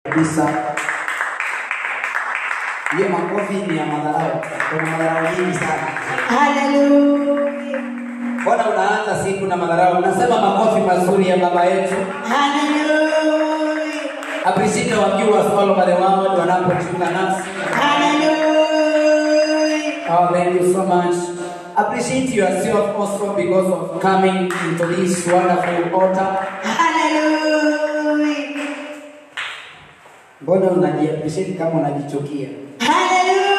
kabisa. Hiyo makofi ni ya madharau, kuna madharau nyingi sana. Hallelujah. Mbona unaanza siku na madharau? Nasema makofi mazuri ya baba yetu. Hallelujah. Appreciate wakiwa all over the world wanapojiunga nasi. Hallelujah. Oh, thank you so much. Appreciate yourself also because of coming into this wonderful altar. Hallelujah. Mbona unajiappreciate kama unajichukia? Hallelujah.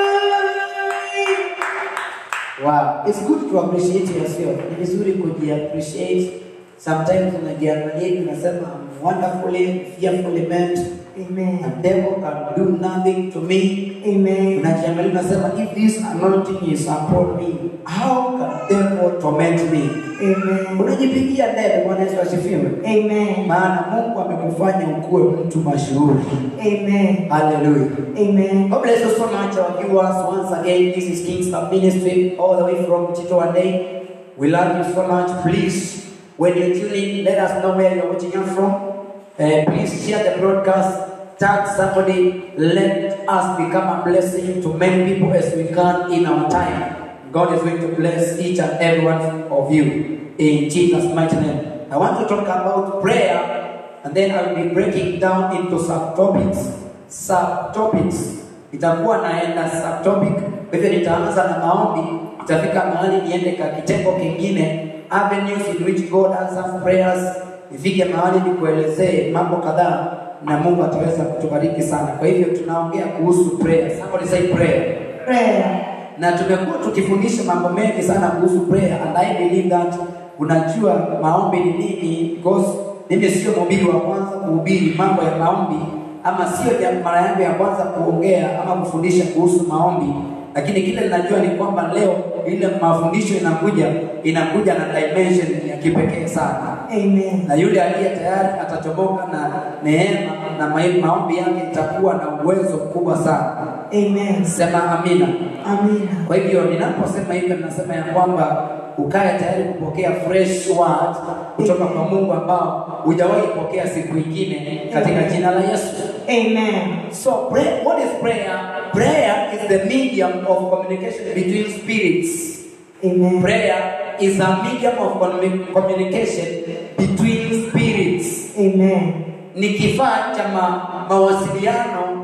Wow, it's good to appreciate yourself. Ni vizuri kujiappreciate. Sometimes unajiangalia unasema I'm wonderfully, fearfully made. Amen. A devil can do nothing to me. Amen. Unajiangalia unasema if this anointing is upon me, how can devil torment me? Amen. Unajipigia debe. Bwana Yesu asifiwe. Amen. Maana Mungu amekufanya ukuwe mtu mashuhuri. Amen. Hallelujah. Amen. God bless you so much, our viewers. Once again, this is Kingston Ministry, all the way from Tito and Day. We love you so much. Please, when you tune in, let us know where you're watching us from. Uh, please share the broadcast, tag somebody, let us become a blessing to many people as we can in our time. God is going to bless each and every one of you in Jesus' mighty name. I want to talk about prayer and then I will be breaking down into subtopics. Subtopics. Itakuwa naenda subtopic. Kwa hivyo nitaanza na maombi, itafika mahali niende ka kitengo kingine, avenues in which God answers prayers. Ifike mahali nikuelezee mambo kadhaa na Mungu ataweza kutubariki sana. Kwa hivyo tunaongea kuhusu prayer. Somebody say prayer Prayer. na tumekuwa tukifundisha mambo mengi sana kuhusu prayer and I believe that unajua maombi ni nini because mimi sio mhubiri wa kwanza kuhubiri mambo ya maombi ama sio jam- mara yangu ya kwanza kuongea ama kufundisha kuhusu maombi lakini kile ninajua ni kwamba leo ile mafundisho inakuja inakuja na dimension ya kipekee sana Amen. na yule aliye tayari atachomoka na neema na ma- maombi yake itakuwa na uwezo mkubwa sana Amen. sema amina Amina. kwa hivyo ninaposema hivyo, ninasema ya kwamba ukae tayari kupokea fresh word kutoka kwa Mungu ambao hujawahi pokea siku ingine katika jina la Yesu. Amen. So pray, what is prayer? Prayer is the medium of communication between spirits. Amen. Prayer is a medium of commu- communication between spirits. Amen. Ni kifaa cha ma, mawasiliano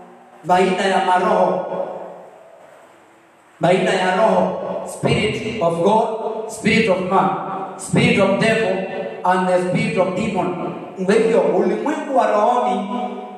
baina ya maroho baina ya roho spirit of god spirit of man spirit of devil and the spirit of demon kwa hivyo ulimwengu wa rohoni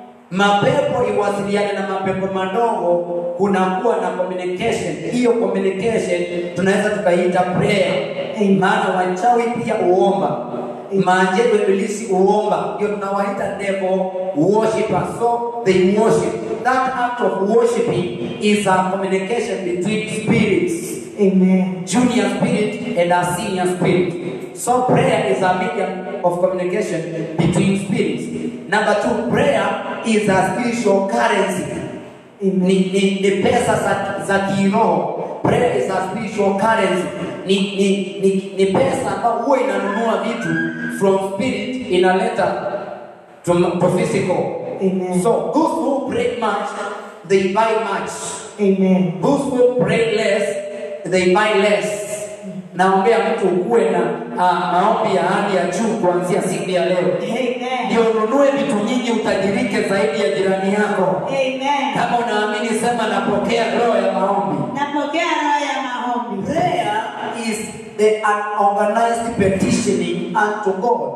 mapepo iwasiliane na mapepo madogo kunakuwa na communication hiyo communication tunaweza tukaiita prayer Amen. maana wachawi pia uomba majego ibilisi uomba ndio tunawaita devil worshippers so they worship that act of worshiping is a communication between spirits Amen. junior spirit and a senior spirit so prayer is a medium of communication between spirits number two prayer is a spiritual currency ni, Amen. ni, ni pesa za, za kiroho prayer is a spiritual currency ni, ni, ni, ni pesa ambayo huwa inanunua vitu from spirit inaleta to, to physical Amen. so those who pray much they buy much Amen. those who pray less they buy less naombea mtu ukuwe na uh, maombi ya hali ya juu kuanzia siku ya leo Amen. ndio ununue vitu nyingi utajirike zaidi ya jirani yako Amen. kama unaamini sema napokea roho ya maombi Napokea roho ya maombi. prayer is the unorganized petitioning unto god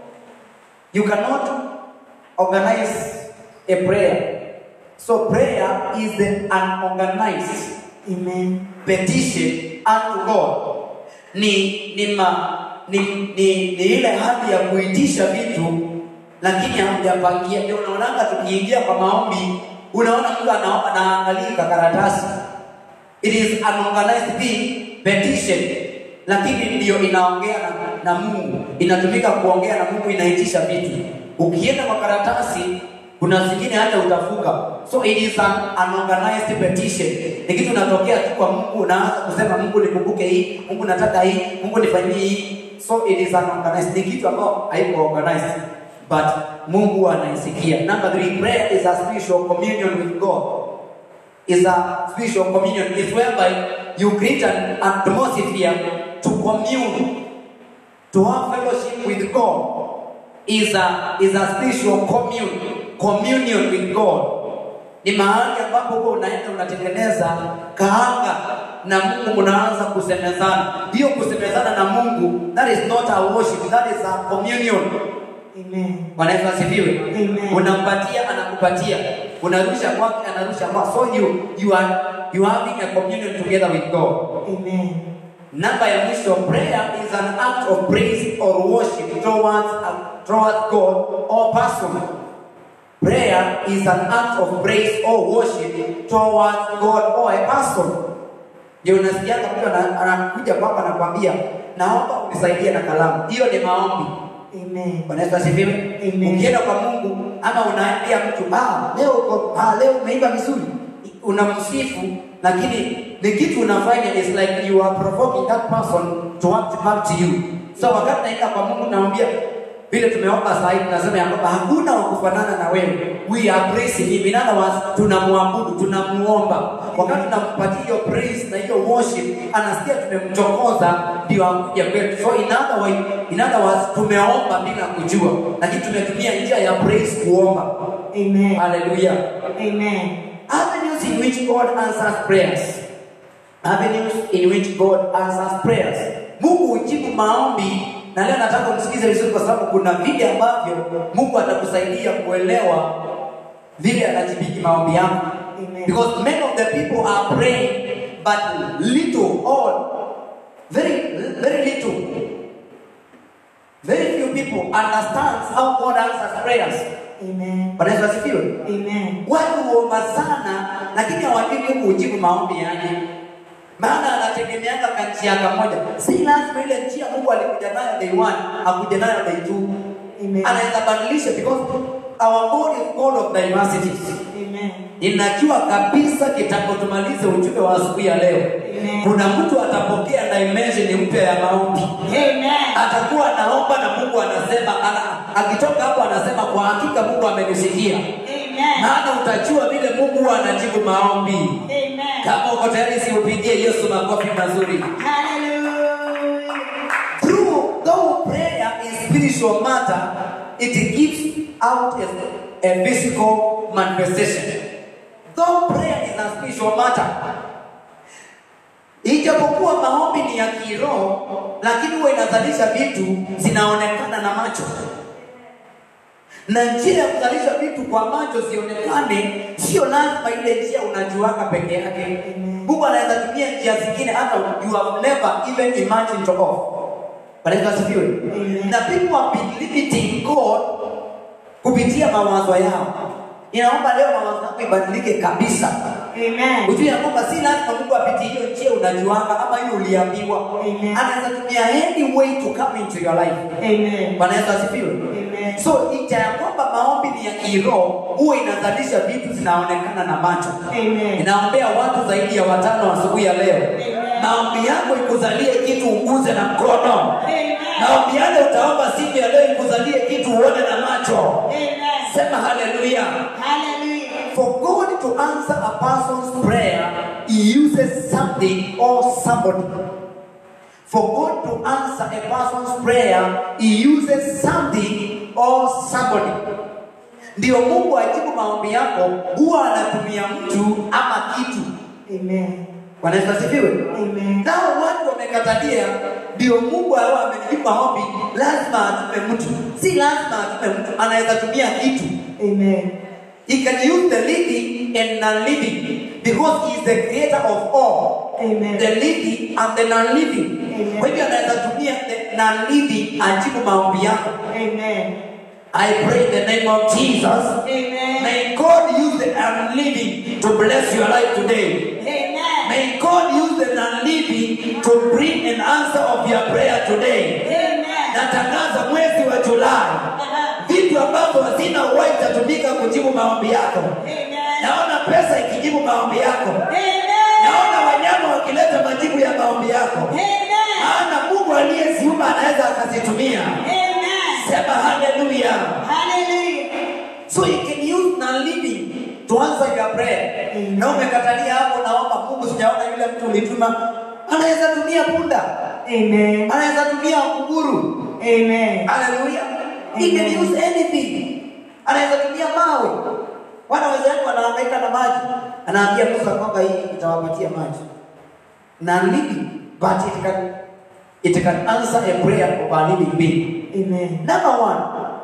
you cannot organize a prayer so prayer is the unorganized Amen. petition unto god ni ni, ma, ni, ni, ni ile hali ya kuitisha vitu lakini hamjapangia ndio unaonanga tukiingia kwa maombi unaona mtu anaomba na angalia karatasi it is an organized thing petition lakini ndiyo inaongea na, na mungu inatumika kuongea na mungu inaitisha vitu ukienda kwa karatasi kuna zingine hata utafunga so it is an, an organized petition ni kitu unatokea tu kwa mungu unaanza kusema mungu nikumbuke hii mungu nataka hii mungu nifanyie hii so it is an organized ni kitu ambao haiko organized but Mungu anaisikia. Number three, prayer is a spiritual communion with God. Is a spiritual communion. It's whereby you create an atmosphere to commune, to have fellowship with God. Is a is a spiritual commune, communion with God. Ni mahali ambapo wewe unaenda unatengeneza kaanga na Mungu mnaanza kusemezana. Hiyo kusemezana na Mungu, that is not a worship, that is a communion. Amen. Bwana Yesu asifiwe. Amen. Unampatia, anakupatia, unarusha kwake, anarusha kwako. So you you are you are having a communion together with God. Amen. Namba ya mwisho, prayer is an act of praise or worship towards towards God or person. Prayer is an act of praise or worship towards God or a person. Ndio unasikianga mtu ana- anakuja kwako anakwambia, naomba unisaidie na kalamu. Hiyo ni maombi. Amen. Bwana Yesu asifiwe. Amen. Ukienda kwa Mungu ama unaambia mtu ah, leo uko ah, leo umeimba vizuri, unamsifu, lakini ni kitu unafanya is like you are provoking that person to act back to you. So wakati naenda kwa Mungu namwambia vile tumeomba saa hii tunasema ya kwamba hakuna wa kufanana na wewe. We are praising him. In other words, tunamwabudu, tunamuomba. Wakati tunampatia hiyo praise na hiyo worship, anasikia tumemchokoza ndio akuja kwetu. So in other way, in other words, tumeomba bila kujua, lakini tumetumia njia ya praise kuomba. Amen. Hallelujah. Amen. Avenues in which God answers prayers. Avenues in which God answers prayers. Mungu hujibu maombi na leo nataka umsikize vizuri kwa sababu kuna vile ambavyo Mungu atakusaidia kuelewa vile anajibiki maombi yako. Amen. Because many of the people are praying but little or very very little very few people understands how God answers prayers. Amen. Bwana Yesu asifiwe. Amen. Watu huomba sana lakini hawajui Mungu hujibu maombi yake. Maana anategemeanga kwa njia kamoja. Si lazima ile njia Mungu alikuja nayo day one, akuja nayo day two. Amen. Anaweza badilisha because our God is God of diversities. Amen. Ninajua kabisa kitambo tumalize ujumbe wa asubuhi ya leo. Amen. Kuna mtu atapokea dimension mpya ya maombi. Amen. Atakuwa anaomba na Mungu anasema ana, akitoka hapo anasema kwa hakika Mungu amenisikia. Amen. Maana utajua vile Mungu huwa anajibu maombi. Amen. Kama uko tayari, siupigie Yesu makofi mazuri. Hallelujah. Through though prayer is spiritual matter, it gives out a, a physical manifestation. Though prayer is a spiritual matter, ijapokuwa maombi ni ya kiroho, lakini huwa inazalisha vitu zinaonekana na macho na njia ya kuzalisha vitu kwa macho zionekane, sio lazima ile njia unajuaka peke yake. Amen. Mungu anaweza tumia njia zingine hata you have never even imagined of. Bwana Yesu asifiwe. Amen. Na people have been limiting God kupitia mawazo yao. Ninaomba leo mawazo yako ibadilike kabisa. Amen. Ujue ya kwamba si lazima Mungu apitie hiyo njia unajuanga ama hiyo uliambiwa. Amen. Anaweza tumia any way to come into your life. Amen. Bwana Yesu asifiwe. Amen. So licha ya kwamba maombi ni ya kiroho, huwa inazalisha vitu zinaonekana na macho. Amen. Inaombea watu zaidi ya watano asubuhi ya leo. Amen. Maombi yako ikuzalie kitu uguze na mkono. Amen. Maombi yale utaomba siku ya leo ikuzalie kitu uone na macho. Amen. Sema haleluya. Hallelujah. For God to answer a person's prayer, He uses something or somebody. For God to answer a person's prayer, He uses something or somebody. Ndio Mungu ajibu maombi yako, huwa anatumia mtu ama kitu. Amen. Bwana Yesu asifiwe. Amen. Nao watu wamekatalia, ndio Mungu awe amenijibu maombi, lazima atume mtu. Si lazima atume mtu, anaweza tumia kitu. Amen. He can use the living and non-living because he is the creator of all. Amen. The living and the non-living. Amen. Kwa hivyo anaweza tumia the non-living ajibu maombi yako. Amen. I pray in the name of Jesus. Amen. May God use the unliving to bless your life today. Amen. May God use the non-living to bring an answer of your prayer today. Amen. Natangaza mwezi wa Julai, Uh-huh. vitu ambavyo hazina uwezo itatumika kujibu maombi yako. Amen. Naona pesa ikijibu maombi yako. Amen. Naona wanyama wakileta majibu ya maombi yako. Amen. Maana Mungu aliyeziumba anaweza akazitumia. Amen. Sema hallelujah. Hallelujah. So you can use non-living to answer your prayer. Amen. Na umekatalia hapo naomba Mungu sijaona yule mtu ulituma. Anaweza tumia punda. Amen. Anaweza tumia kunguru. Amen. Hallelujah. He can Amen. use anything. Anaweza tumia mawe. Wana wenzangu wanahangaika na maji. Anaambia Musa kwamba hii itawapatia maji. Non-living, but it can it can answer a prayer of a living being. Amen. Number one,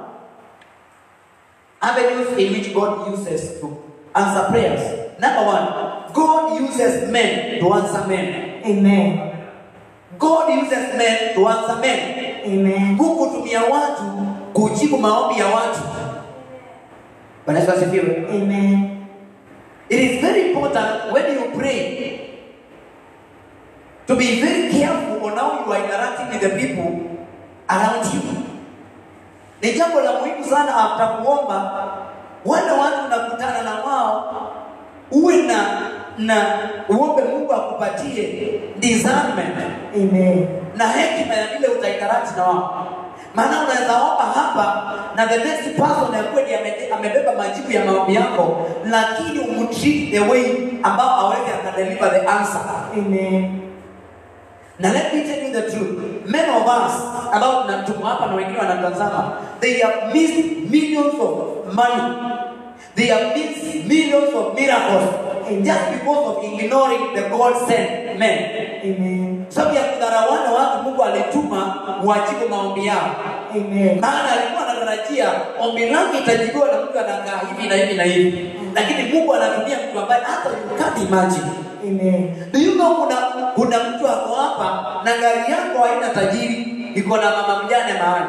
avenues in which God uses to answer prayers. Number one, God uses men to answer men. Amen. God uses men to answer men. Amen. Mungu hutumia watu kujibu maombi ya watu. Bwana Yesu asifiwe. Amen. It is very important when you pray to be very careful on how you are interacting with the people around you. Ni jambo la muhimu sana after kuomba, wale watu unakutana na wao, uwe na na uombe Mungu akupatie discernment Amen. na hekima ya vile utainteract na wao. Maana unaweza omba hapa na the next person ya kweli ame- amebeba majibu ya maombi yako, lakini umtreat the way ambao hawezi akadeliver the answer. Amen. Na let me tell you the truth, many of us ambao tunatumwa hapa na wengine wanatazama, they have missed millions of money, they have missed millions of miracles just because of ignoring the God sent men Amen. sababu ya kudharawana watu Mungu alituma wajibu maombi yao, Amen. maana alikuwa anatarajia ombi langu itajibiwa na mtu anakaa hivi na hivi na hivi, lakini Mungu anatumia mtu ambaye hata you can't imagine. Amen. Do you know kuna kuna mtu ako hapa na gari yako haina tajiri, iko na mama mjane mahali.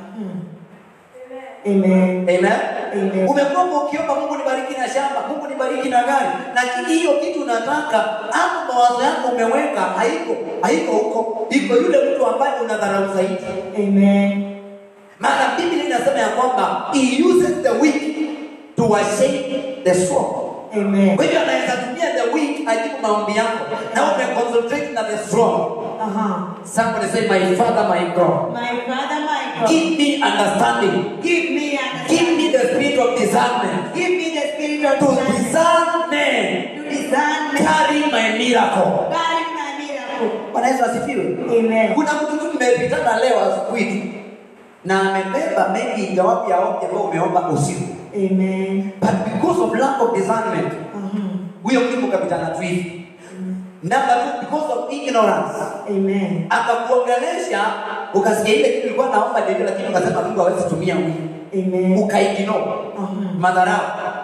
Amen. Amen. Amen. Umekuwa ukiomba Mungu nibariki na shamba, Mungu nibariki na gari, lakini hiyo kitu unataka hapo mawazo yako umeweka haiko haiko huko, iko yule mtu ambaye unadharau zaidi. Amen. Maana Biblia inasema ya kwamba he uses the weak to shame the strong. Amen. Kwa hivyo anaweza tumia the weak ajibu maombi yako na umeconcentrate na the strong. Uh-huh. Somebody say my father my God. My Father, my God, Give me understanding. give me Give me understanding. the spirit of discernment Give me the spirit of to discernment discern men to discern me. carry my miracle. Carry my miracle. Bwana Yesu asifiwe. Amen. Kuna mtu tu mmepitana leo asubuhi tu na amebeba maybe jawabu ya ombi ambayo umeomba usiku, Amen. but because of lack of discernment Uh-huh. huyo mtu mkapitana tu hivi. Number two, because of ignorance Amen. akakuongelesha ukasikia ile kitu ilikuwa naomba ndio, lakini ukasema Mungu hawezi tumia huyu, Amen. ukaignore Uh-huh. madharau.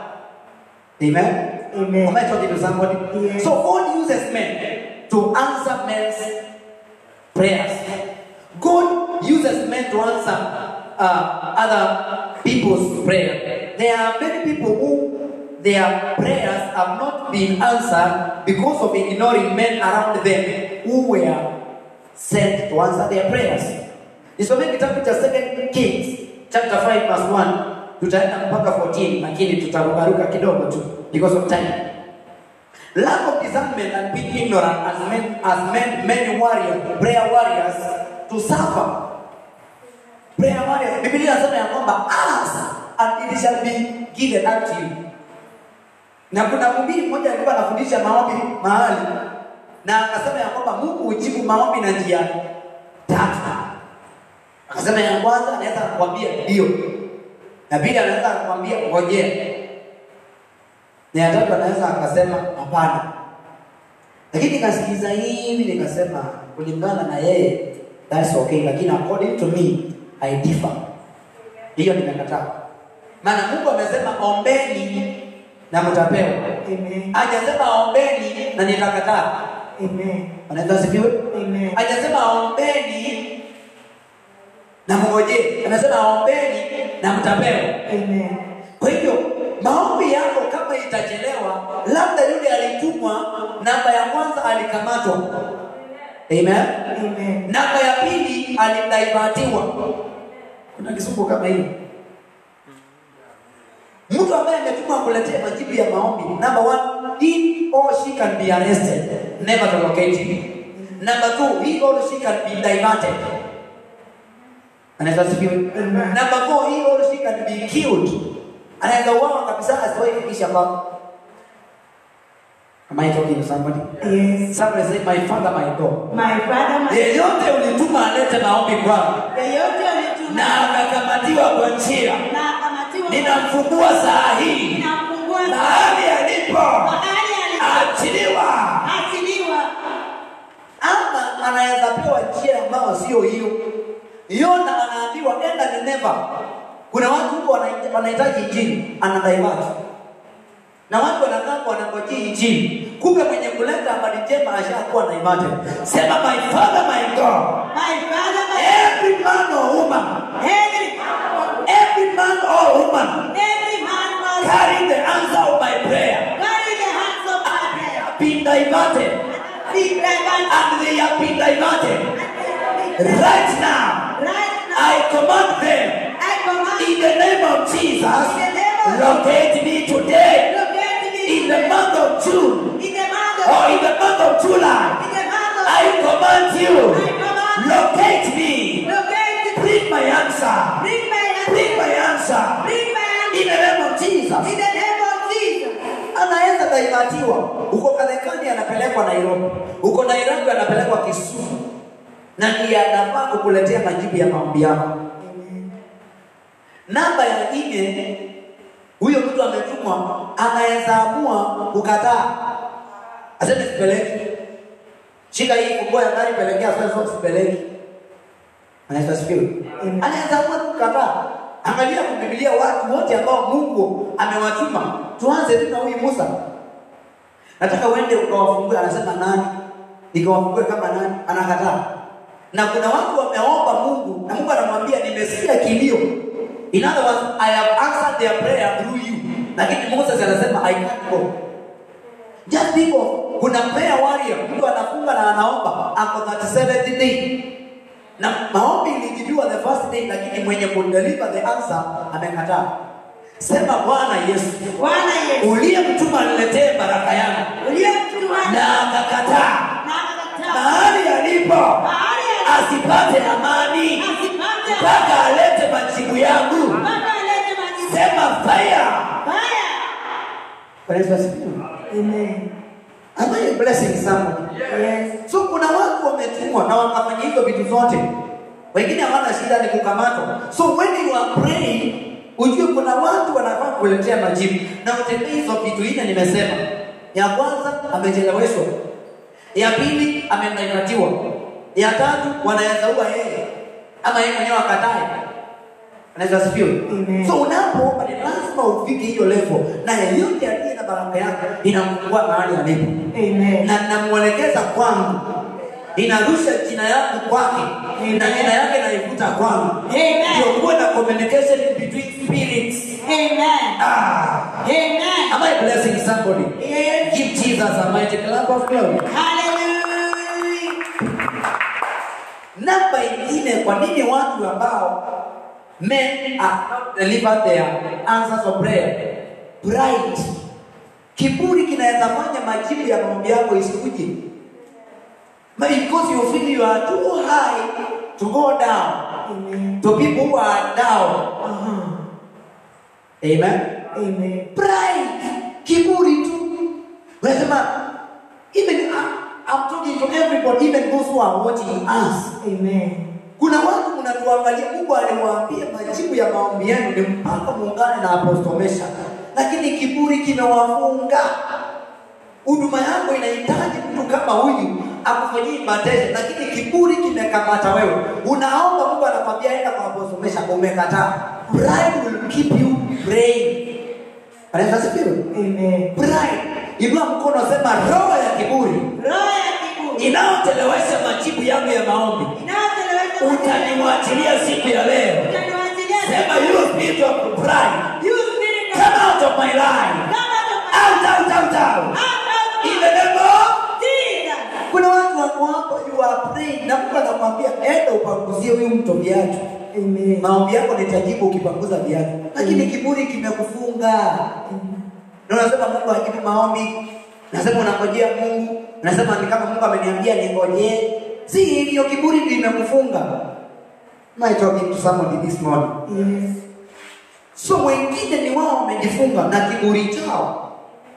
Amen. Amen. Am I talking to somebody? Yes. So God uses men to answer men's prayers. God uses men to answer uh, other people's prayer. There are many people who their prayers have not been answered because of ignoring men around them who were sent to answer their prayers. Nisomee kitabu cha 2 Kings chapter 5 verse 1 tutaenda mpaka 14 lakini tutarukaruka kidogo tu because of time. Lack of discernment and being ignorant has made, has made many warriors, prayer warriors to suffer. Prayer warriors, Biblia inasema ya kwamba ask and it shall be given unto you. Na kuna mhubiri mmoja alikuwa anafundisha maombi mahali na akasema ya kwamba Mungu hujibu maombi na njia tatu. Akasema ya kwanza anaweza kukwambia ndio, na pili anaweza kukwambia ngojea, na ya tatu anaweza akasema hapana. Lakini nikasikiza hivi nikasema kulingana na yeye that's okay, lakini according to me I differ. Hiyo nimekataa, maana Mungu amesema ombeni na mtapewa, Amen. hajasema ombeni na nitakataa. Amen. Anaweza asifiwe? Amen. Hajasema ombeni na mngojee, anasema ombeni na mtapewa. Amen. Kwa hivyo maombi yako kama itachelewa, labda yule alitumwa, namba ya kwanza alikamatwa, amen. Amen. Namba ya pili alidaivatiwa. Kuna kisumbu kama hiyo. Mtu ambaye ametumwa kuletea majibu ya maombi, number one, he or she can be arrested, never to locate him. Number two, he or she can be diverted. Anaweza asifiwe. Amen. Number four, he or she can be killed. Anaweza uawa kabisa asiwahi fikisha kwako. Am I talking to somebody? Yes. Somebody say, my father, my God. My father, my Yeyote ulituma alete maombi kwangu yeyote alituma na akakamatiwa kwa njia, na akamatiwa ninamfungua saa hii ninamfungua mahali alipo, mahali achiliwa. alipoachiliwa. Ama anaweza pewa njia ambayo sio hiyo. Yona anaambiwa enda Nineva. Kuna watu huko wana- wanahitaji injili, anadivert na watu wanakaa wanangojea injili, kumbe mwenye kuleta habari njema ashakuwa diverted. Sema my father my God, My father, my every man or woman, every every man or woman every man was carrying the answer of my prayer carry the hands of my prayer. been diverted Be diverted. and they have been diverted right now. Right now, I command them I command in the name of Jesus, In the name of locate me today locate me in the month of June in the month of or in the month of July. in the month of I command you, I command locate me, locate me. bring my answer, Bring my hand. bring my answer Bring my hand. in the name of Jesus. In the name of Jesus. Anaweza daimatiwa huko Karekani, anapelekwa Nairobi, huko Nairobi anapelekwa Kisumu, na ndiye anafaa kukuletea majibu ya maombi yako. Namba ya nne, huyo mtu ametumwa, anaweza amua kukataa, aseme sipeleki, shika hii funguo ya gari, pelekea sasa, sipeleki. Anaweza sifiwe, Amen. anaweza amua kukataa. Angalia kwa Biblia watu wote ambao Mungu amewatuma. Tuanze tu na huyu Musa. Nataka uende ukawafungue, anasema nani? Nikawafungue kama nani? Anakataa. Na kuna watu wameomba Mungu na Mungu anamwambia nimesikia kilio. In other words, I have answered their prayer through you. Lakini Moses anasema I can't go. Just think of kuna prayer warrior, mtu anafunga na anaomba ako 37th day. Na maombi ilijibiwa the first day, lakini mwenye kudeliver the answer amekataa. Sema Bwana Yesu, Bwana Yesu. uliyemtuma niletee baraka yangu Uliyemtuma na akakataa na akakataa. mahali alipo Mahali asipate amani asipate mpaka alete majibu yangu. mpaka alete majibu. Sema fire. Baya. Bwana Yesu asifiwe. Amen. Am I blessing somebody? Yes. So kuna watu wametumwa na wakafanya hizo vitu zote, wengine hawana shida, ni kukamatwa. So when you are praying, ujue kuna watu wanafaa kuletea majibu, na utembee hizo vitu nne nimesema. Ya kwanza amecheleweshwa, ya pili amenaikatiwa, ya tatu wanaweza ua yeye ama yeye mwenyewe akatae. Anaweza asifiwe. Amen. So unapoomba ni lazima ufike hiyo level, na yeyote aliye na baraka yako inamfungua mahali alipo Amen. na namwelekeza kwangu, ninarusha jina yangu kwake na jina yake naivuta kwangu, Amen. ndio kuwe na communication between spirits. Amen. Ah, Amen. am I blessing somebody? Yes. Give Jesus a mighty clap of glory. Hallelujah. Namba ingine, kwa nini watu ambao men are not deliver their answers of prayer? Pride. Kiburi kinaweza fanya majibu ya maombi yako isikuje. Maybe because you feel you are too high to go down Amen. to people who are down. Uh-huh. Amen. Amen. Pride, kiburi tu. Unasema even I- I'm talking to everybody, even those who are watching us. Amen. Kuna watu mnatuangalia, Mungu aliwaambia majibu ya maombi yenu ni mpaka muungane na Apostle Mesha, lakini kiburi kimewafunga. Huduma yako inahitaji mtu kama huyu akufanyie invitation, lakini kiburi kimekamata wewe. Unaomba, Mungu anakwambia enda kwa Apostle Mesha, umekataa. Pride will keep you praying. Anaweza asifiwe? Amen. Pride. Inua mkono, sema roho ya kiburi Roho ya kiburi. inayochelewesha majibu yangu ya maombi Inayochelewesha utaniwachilia siku ya leo. Utaniwachilia Sema you spirit of pride, You spirit of- come out of my life. Come out of my- Out, out, out, out. Out of In the name of Jesus. kuna watu wako hapo, you are praying na Mungu anakwambia enda upanguzie huyu mtu viatu. Amen. Maombi yako nitajibu ukipanguza viatu, lakini kiburi kimekufunga. Na unasema Mungu hajibu maombi, nasema unangojea Mungu, nasema ni kama Mungu ameniambia ningojee. Si hivyo, kiburi ndio imekufunga. Am I talking to somebody this morning? Yes. So wengine ni wao wamejifunga na kiburi chao,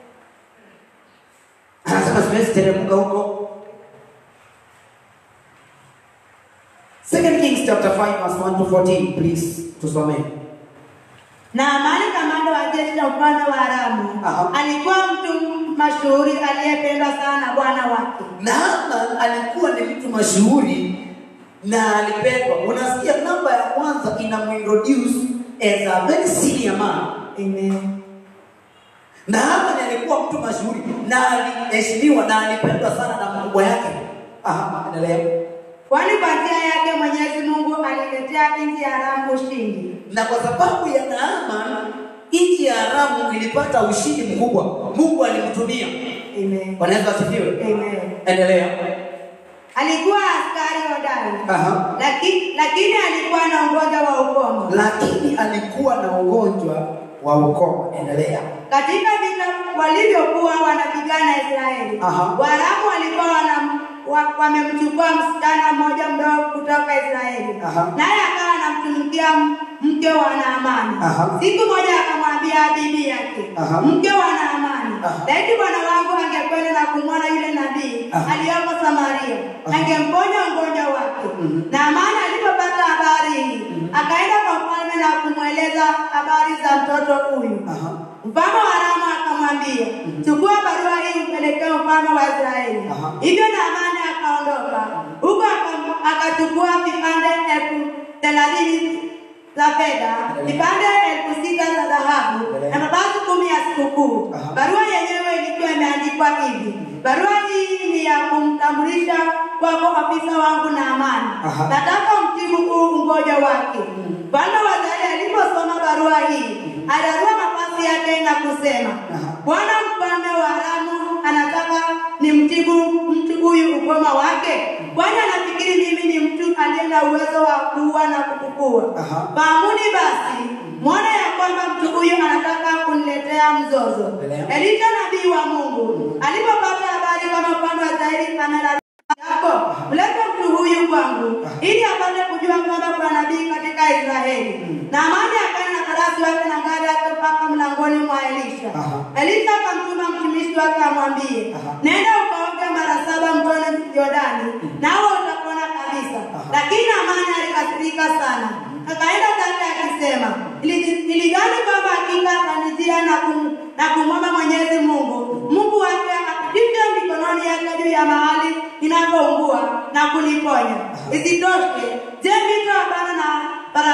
anasema siwezi teremka huko. Second Kings chapter 5 verse 1 to 14 please tusomee. Naamani kamanda wa jeshi la mfalme wa Aramu Aha. alikuwa mtu mashuhuri aliyependwa sana na bwana wake. Naaman alikuwa ni mtu mashuhuri na alipendwa. Unasikia namba ya kwanza inamuintroduce as a very senior man. Amen. Naaman alikuwa mtu mashuhuri na aliheshimiwa na alipendwa sana na mkubwa yake. Aha, endelea. Kwani kwa njia yake Mwenyezi Mungu aliletea nchi ya Aramu ushindi. Na kwa sababu ya Naaman nchi ya Aramu ilipata ushindi mkubwa. Mungu alimtumia. Amen. Bwana Yesu asifiwe. Amen. Endelea. Alikuwa askari hodari. Aha. Lakini, lakini alikuwa na ugonjwa wa ukoma. Lakini alikuwa na ugonjwa wa ukoma. Endelea. Katika vita walivyokuwa wanapigana Israeli, Aha. Waaramu walikuwa wana wa- wamemchukua msichana mmoja mdogo kutoka Israeli, Aha. naye akawa anamtumikia m- mke wa Naamani. Aha. Siku moja akamwambia bibi yake, Aha. mke wa Naamani, Aha. laiti bwana wangu angekwenda na kumwona yule nabii Aha. aliyoko Samaria, Aha. angemponya ugonjwa wake. Mhm. Naamani alipopata habari hii, akaenda kwa mfalme na kumweleza habari za mtoto huyu. Aha. Mfalme wa Aramu akamwambia, chukua barua hii upelekee mfalme wa Israeli. Aha. Hivyo Naamani akaondoka huko, aka- akachukua vipande elfu thelathini za fedha, vipande elfu sita za dhahabu na mavazi kumi ya sikukuu. Aha. Barua yenyewe ilikuwa imeandikwa hivi: barua hii ni ya kumtambulisha kwako afisa wangu Naamani. Aha. Nataka mtibu huu ugonjwa wake. Mfalme wa Israeli aliposoma barua hii, alarua mavazi yake na kusema, Aha. Bwana mfalme wa Aramu anataka nimtibu mtu huyu ukoma wake, kwani anafikiri mimi ni mtu aliye na uwezo wa kuua na kufufua. Aha. Fahamuni basi, mwone ya kwamba mtu huyu anataka kuniletea mzozo. Endelea. Elisha nabii wa Mungu alipopata habari kama mfalme wa Israeli amelala yako mlete mtu huyu kwangu ili apate kujua kwamba kuna nabii katika Israeli. Na amani akaenda na farasi wake na gari yake mpaka mlangoni mwa Elisha. Aha. Elisha akamtuma mtumishi wake amwambie, Aha. nenda ukaoge mara saba mtoni Yordani, nawe utapona kabisa. Aha. Lakini amani alikasirika sana, akaenda zake akisema, "Nili- niligani kwamba hakika atanijia na kum, na kumwomba Mwenyezi Mungu Mungu wake atike mikononi yake juu ya mahali inapoungua na kuniponya. Isitoshe, je, mito ya Bana na bara,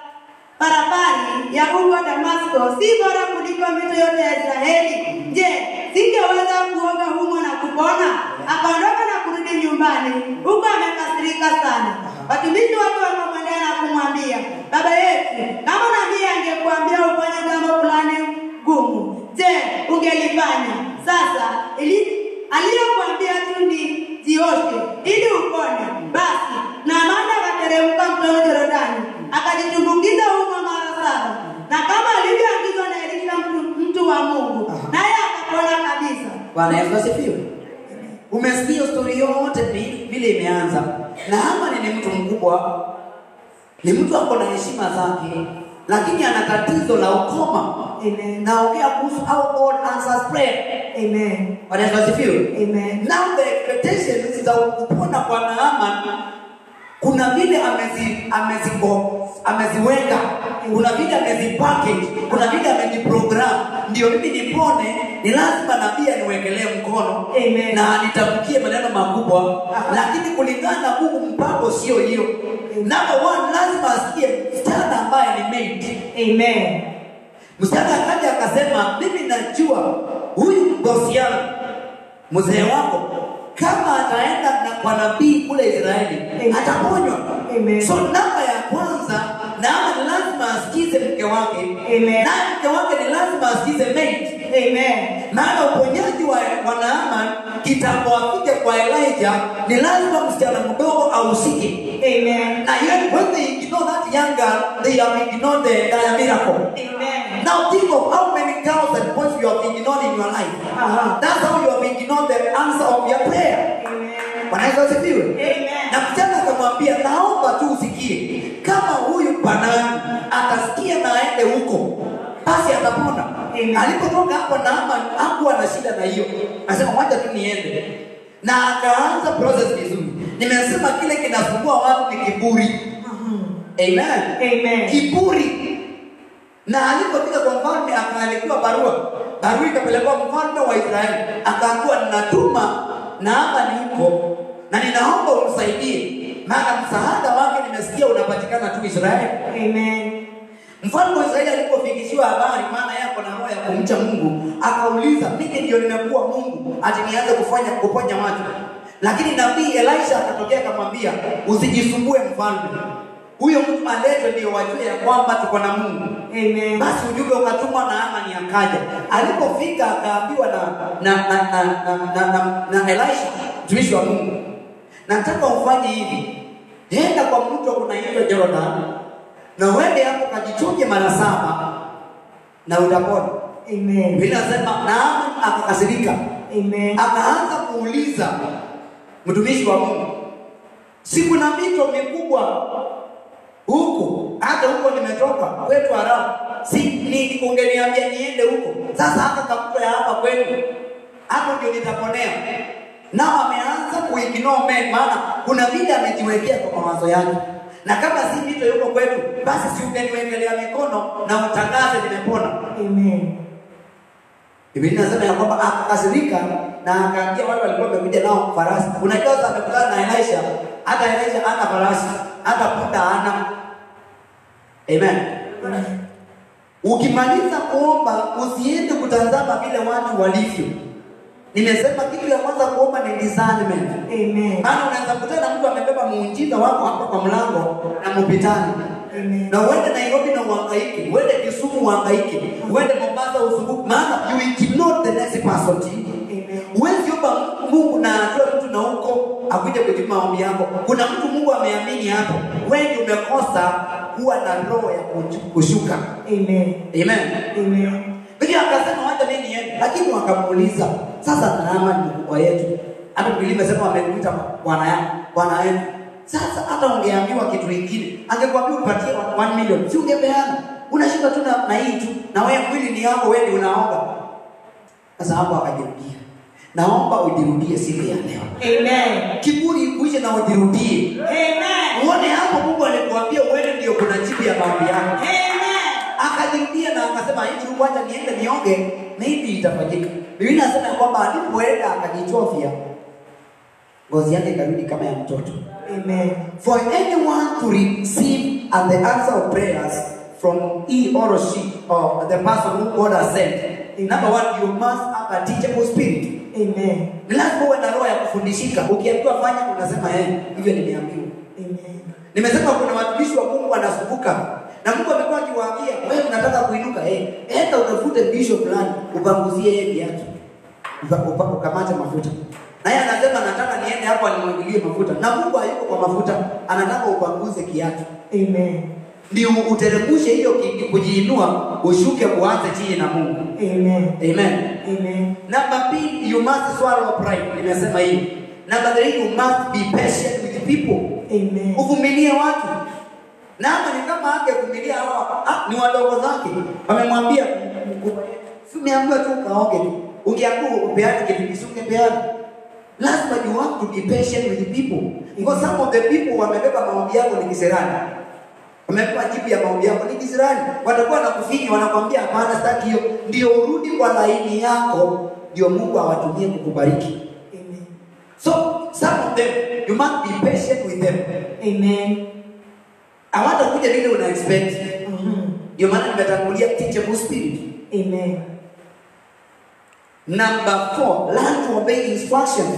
barabari ya huko Damasko si bora kuliko mito yote ya Israeli? Je, singeweza kuoga humo na kupona? Akaondoka na kurudi nyumbani, huko amekasirika sana. Watumishi wake wakamwendea na kumwambia, baba yetu, kama nabii angekuambia ufanye jambo fulani gumu, je, ungelifanya? Sasa ili aliyokuambia tu ni jioshe ili upone. Basi Naamani akateremka mtoni Yordani akajitumbukiza humo mara saba, na kama alivyoagizwa na Elisha mtu, mtu wa Mungu, naye akapona kabisa. Bwana Yesu asifiwe. Umesikia stori yote vi- vile imeanza. Naamani ni mtu mkubwa, ni mtu ako na heshima zake, lakini ana tatizo la ukoma. Amen. Naongea kuhusu how God answers prayer. Amen. Bwana Yesu asifiwe. Amen. Now the expectations za kupona kwa Naaman kuna vile amezi ameziko ameziweka, kuna vile amezipackage, kuna vile ameziprogram. Ndio mimi nipone, ni lazima nabii aniwekelee mkono Amen. na anitamkie maneno makubwa, lakini kulingana na Mungu mpango sio hiyo. Number one, lazima asikie msichana ambaye ni maid Amen. Msichana akaja akasema, mimi najua huyu bosi yangu mzee wako kama ataenda na kwa nabii kule Israeli Amen. ataponywa. Amen. So namba ya kwanza, Naama ni lazima asikize mke wake, Amen. naye mke wake ni lazima asikize maid. Amen. Maana uponyaji wa, wa Naaman kitambo afike kwa Elijah, ni lazima msichana mdogo ahusike. Amen. Na yet when they ignore that young girl, they have ignored the, the miracle. Amen. Now think of how many girls and boys you have ignored in your life. Uh-huh. That's how you have ignored the answer of your prayer. Amen. Bwana Bwana asifiwe. Amen. Na msichana akamwambia, naomba tu usikie, kama huyu bwanangu atasikia na aende huko, basi atapona. Amen. Alipotoka hapo Naaman hakuwa na shida na hiyo, akasema wacha tu niende, na akaanza process vizuri. Nimesema kile kinasumbua watu ni kiburi. Amen. Amen. Kiburi. Na alipofika kwa mfalme akaandikiwa barua, barua ikapelekwa mfalme wa Israeli, akaambiwa ninatuma Naamani huko na ninaomba umsaidie, maana msaada wake nimesikia unapatikana tu Israeli. Amen. Mfalme wa Israeli alipofikishiwa habari, maana yako na roho ya kumcha Mungu, akauliza mimi ndio nimekuwa Mungu ati nianze kufanya kuponya watu? Lakini nabii Elisha akatokea akamwambia, usijisumbue mfalme, huyo mtu aletwe ndio wajue ya kwamba tuko na Mungu. Amen. Basi ujumbe ukatumwa na Amani akaja. Alipofika akaambiwa na na na na, na, na, na, na Elisha mtumishi wa Mungu, nataka ufanye hivi, enda kwa mto unaitwa Jordan na uende hapo kajichunge mara saba na utapona. Amen. Biblia inasema Naamani akakasirika, Amen. akaanza kuuliza mtumishi wa Mungu, si kuna mito mikubwa huku, hata huko nimetoka kwetu Aramu, si ni ungeniambia niende huko. Sasa hata kakuta ya hapa kwetu, hapo ndio nitaponea. Nao ameanza kuignore men, maana kuna vile amejiwekea kwa mawazo yake, na kama si mito yuko kwetu, basi si ungeniwekelea mikono na utangaze nimepona. Amen. Biblia inasema ya kwamba akakasirika na akaambia wale walikuwa wamekuja nao farasi. Unajua sasa amekutana na Elisha, hata Elisha ana farasi, hata punda ana. Amen. Ukimaliza kuomba usiende kutazama vile watu walivyo. Nimesema kitu ya kwanza kuomba ni discernment. Amen. Maana unaweza kutana na mtu amebeba muujiza wako hapa kwa mlango na mpitani. Amen. Na uende Nairobi na uhangaike, uende Kisumu uhangaike, uende Mombasa usumbuke, maana you ignore the next person. Amen. Huwezi omba Mungu na atoe mtu na huko akuje kujibu maombi yako. Kuna mtu Mungu ameamini hapo, wewe ndio umekosa kuwa na roho ya kuchu- kushuka. Amen. Amen. Amen. Biblia akasema wacha mimi niende, lakini wakamuuliza sasa, Naama ni mkubwa yetu, hata Biblia imesema wamekuita bwana yako bwana yetu. Sasa hata ungeambiwa kitu kingine, angekuambia upatie 1 million, si ungepeana? Unashinda tu na, na hii tu, na wewe mwili ni yako, wewe ndio unaomba. Sasa hapo akajirudia, naomba ujirudie siku ya leo, Amen. kiburi kuishe na ujirudie. Amen. Uone hapo Mungu alikuambia uende, ndio kuna jibu ya maombi yako Amen. akajirudia na akasema hivi kwanza niende nionge maybe itafanyika biblia inasema ya kwamba alipoenda akajichofya ngozi yake ikarudi kama ya mtoto Amen. for anyone to receive at the answer of prayers from he or she or the person who God has sent number one you must have a teachable spirit Amen. ni lazima uwe na roho ya kufundishika ukiambiwa fanya unasema eh hivyo nimeambiwa Amen. Nimesema kuna watumishi wa Mungu wanasumbuka na Mungu amekuwa akiwaambia wewe unataka kuinuka, eh, enda utafute bishop fulani upanguzie yeye viatu, Upa- upa- ukamate mafuta. Naye anasema nataka niende hapo animwagilie mafuta, na Mungu hayuko kwa mafuta, anataka upanguze kiatu Amen. ndio uteremshe hiyo ki- kujiinua, ushuke uanze chini na Mungu. Amen. Amen. Amen. Number B, you must swallow pride. Nimesema hivi. Number three, you must be patient with people Amen. uvumilie watu na hapa ni kama angevumilia hawa ah, ni wadogo zake wamemwambia mkubwa yetu, si umeambiwa tu ukaoge tu ungeambiwa upeane kitu kisungepeana lazima you have to be patient with the people because some of the people wamebeba maombi yako ni kisirani wamebeba jibu ya maombi yako ni kisirani watakuwa na kufinya wanakwambia hapana sitaki hiyo ndio urudi kwa laini yako ndio mungu awatumie kukubariki Amen. so some of them you must be patient with them Amen. hawatakuja vile una expect Mhm. ndio maana nimetangulia teachable spirit Amen. number four learn to obey instructions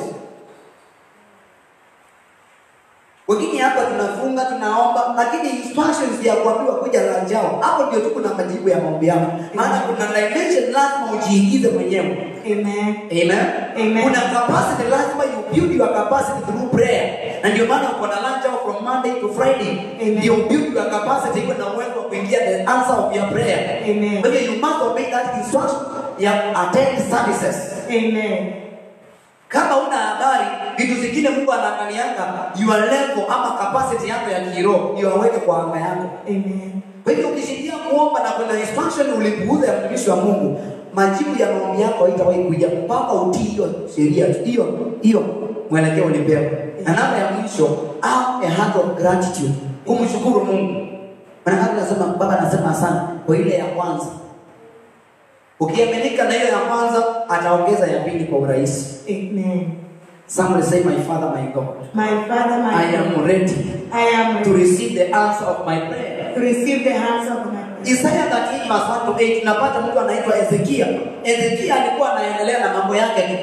wengine hapa tunafunga tunaomba lakini instructions ya kuambiwa kuja lanjao hapo ndio tu kuna majibu ya maombi yako maana kuna dimension lazima ujiingize mwenyewe Amen. Amen. Amen. Kuna capacity lazima you build your capacity through prayer. Na ndio maana uko na lunch hour from Monday to Friday. Amen. Ndio build your capacity iko na uwezo wa kuingia the answer of your prayer. Amen. Kwa hiyo you must obey that instruction ya attend services. Amen. Kama una habari vitu zingine Mungu anaangalianga your level ama capacity yako ya kiroho ndio aweke kwa anga yako. Amen. Kwa hivyo ukishikia kuomba na kwenda instruction ulipuuza ya mtumishi wa Mungu, majibu ya maombi yako haitawahi kuja mpaka utii hiyo sheria tu. hiyo hiyo mwelekeo ulipewa. Na namba ya mwisho, have a heart of gratitude, kumshukuru Mungu. Maana anasema baba anasema asante kwa ile ya kwanza. Ukiaminika na hiyo ya kwanza, ataongeza ya pili kwa urahisi. Amen. Somebody say my father my God. My Father, my I am ready I am to ready receive the answer of my prayer. to receive the answer of my prayer. Isaya 13 verse 1 to 8 tunapata mtu anaitwa Ezekia. Ezekia alikuwa anaendelea na mambo yake tu.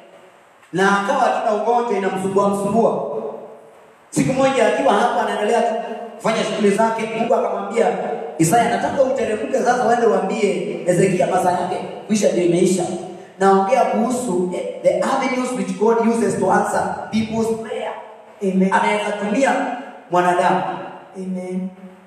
Na akawa tuna ugonjwa inamsumbua msumbua. Siku moja akiwa hapa anaendelea tu kufanya shughuli zake, Mungu akamwambia Isaya, nataka uteremke sasa uende uambie Ezekia masaa yake kwisha ndio imeisha. Naongea kuhusu eh, the avenues which God uses to answer people's prayer. Amen. Anaweza tumia mwanadamu. Amen.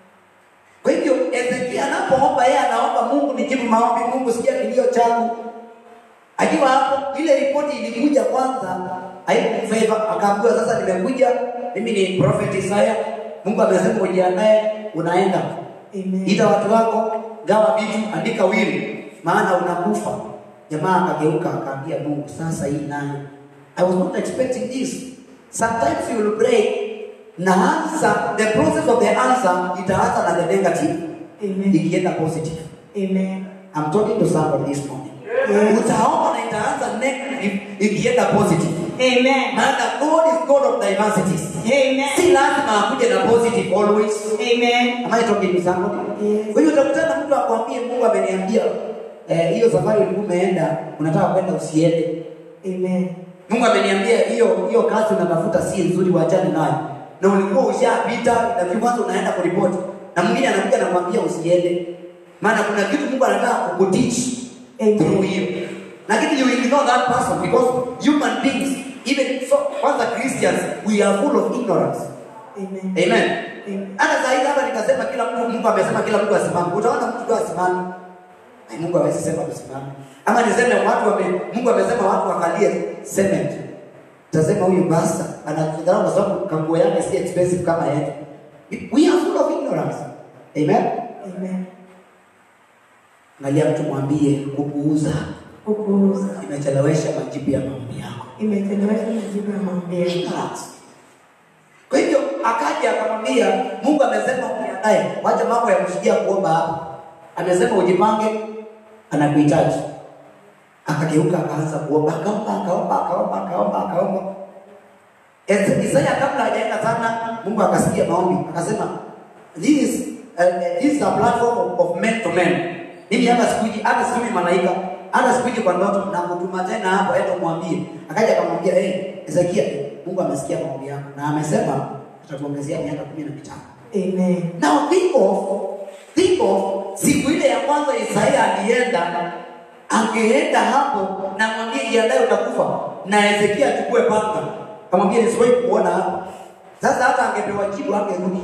Kwa hivyo Ezekia anapoomba yeye anaomba Mungu nijibu maombi, Mungu sikia kilio changu. Akiwa hapo ile ripoti ilikuja kwanza haikumfeva, akaambiwa sasa nimekuja, mimi ni prophet Isaya. Mungu amesema ujiandae, unaenda. Amen. Ita watu wako, gawa vitu, andika wili, maana unakufa. Jamaa akageuka akaambia Mungu, sasa hii nayo. I was not expecting this. Sometimes you will pray na answer, the process of the answer itaanza na the negative Amen. ikienda positive. Amen. I'm talking to somebody this morning. Yes. Utaomba na itaanza negative ikienda positive. Amen. Maana God is God of diversities. Amen. Si lazima akuje na positive always. Amen. Am I talking to somebody? Yes. Kwa hiyo utakutana mtu akwambie Mungu ameniambia eh, hiyo safari ulikuwa umeenda unataka kwenda usiende. Amen. Mungu ameniambia hiyo hiyo kazi unatafuta si nzuri, wachane nayo. Na ulikuwa ushapita na kwanza unaenda kuripoti. Na mwingine anakuja anakuambia usiende. Maana kuna kitu Mungu anataka kukuteach Amen. through hiyo. Lakini you ignore that person because human beings even so kwanza Christians we are full of ignorance. Amen. Amen. Amen. Hata zaidi hapa nikasema kila mtu Mungu amesema kila mtu asimame. Utaona mtu tu asimame. Ai, Mungu hawezi sema tusimame. Ama niseme watu wame, Mungu amesema watu wakalie cement. Tasema huyu basta anatudharau kwa sababu kanguo yake si expensive kama yetu. We are full of ignorance. Amen. Amen. Angalia mtu mwambie kupuuza Kupuuza. imechelewesha majibu ya maombi yako. Imechelewesha majibu ya maombi yangu. Ignorance. Kwa hivyo akaja akamwambia Mungu amesema ujiandae, wacha mambo ya kushikia kuomba hapa. Amesema ujipange, anakuhitaji. Akageuka akaanza kuomba, akaomba, akaomba, akaomba, akaomba, akaomba. Esa- Isaya kabla hajaenda sana, Mungu akasikia maombi, akasema this is, uh, this is a platform of, of men to men. Mimi hata sikuji, hata sijui malaika, hata sikuji kwa ndoto na kutuma tena hapo, enda mwambie. Akaja akamwambia, hey, Ezekia, Mungu amesikia maombi yako na amesema atakuongezea miaka kumi na mitano. Amen. Now think of, think of siku ile ya kwanza Isaya alienda, angeenda hapo na mwambie jiandae utakufa, na Hezekia achukue panga, kamwambia nisiwahi kuona hapo. Sasa hata angepewa jibu angerudi.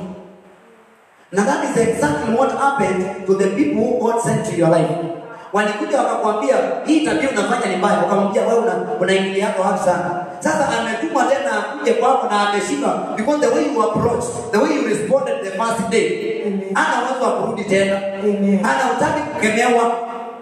Na that is exactly what happened to the people who God sent to your life. Walikuja wakakwambia hii tabia unafanya ni mbaya, wakamwambia wewe una unaingilia yako wapi sana. Sasa ametumwa tena akuje kwako na ameshindwa because the way you approach, the way you responded the first day. Amen. Ana uwezo wa kurudi tena. Amen. Ana utaki kukemewa.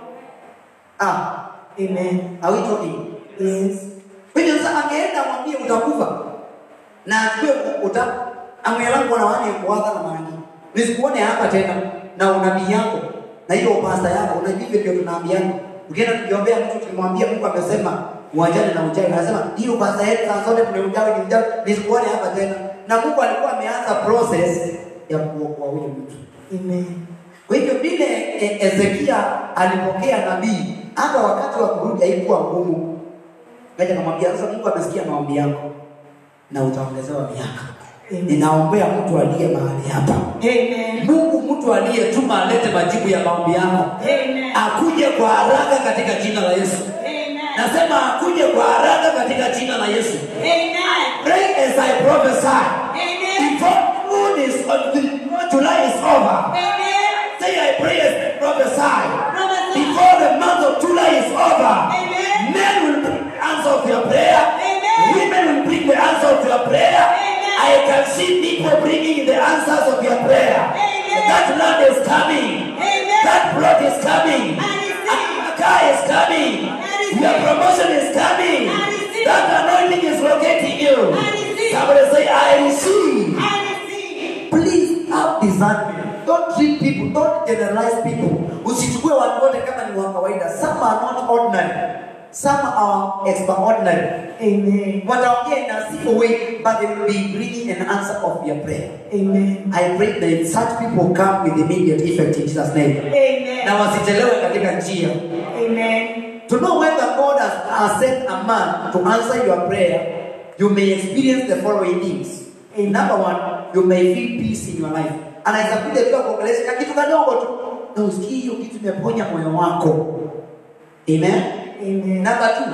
Ah, Amen. are we talking? Yes. Kwa hiyo sasa angeenda amwambie utakufa. Na ajue uta amwelangu na wani kuwaga na maana. Nisikuone hapa tena na unabii yako na hiyo pasta yako unajua hivyo ndio tunaambiana. Ukienda tukiombea mtu tukimwambia Mungu amesema uachane na uchawi. Anasema hiyo pasta yetu saa zote tumeujawi ni uchawi nisikuone hapa tena. Na Mungu alikuwa ameanza process ya kuokoa huyo mtu. Amen. Kwa hivyo vile e, Ezekia alipokea nabii, hata wakati wa kurudi haikuwa ngumu. Kaja kamwambia sasa, Mungu amesikia maombi yako na utaongezewa miaka. Amen. Ninaombea mtu aliye mahali hapa, Amen. Mungu mtu aliyetuma alete majibu ya maombi yako, Amen. akuje kwa haraka katika jina la Yesu. Amen. Nasema akuje kwa haraka katika jina la Yesu. Amen. Pray as I prophesy. Amen. Before June is July is over. Amen. Say I pray as I prophesy. Prophesy. Before the month of July is over, Amen. men will bring the answer of your prayer. Amen. Women will bring the discernment. Don't treat people, don't generalize people. Usichukue watu wote kama ni wa kawaida. Some are not ordinary. Some are extraordinary. Amen. Wataongea in a simple way, but they will be bringing an answer of your prayer. Amen. I pray that such people come with immediate effect in Jesus' name. Amen. Na wasichelewe katika njia. Amen. To know whether God has, has sent a man to answer your prayer, you may experience the following things. Amen. Number one, you may feel peace in your life. Anaweza kuja bila kuongelesha na kitu kadogo tu, na usikie hiyo kitu imeponya moyo wako. Amen. Amen. Number two,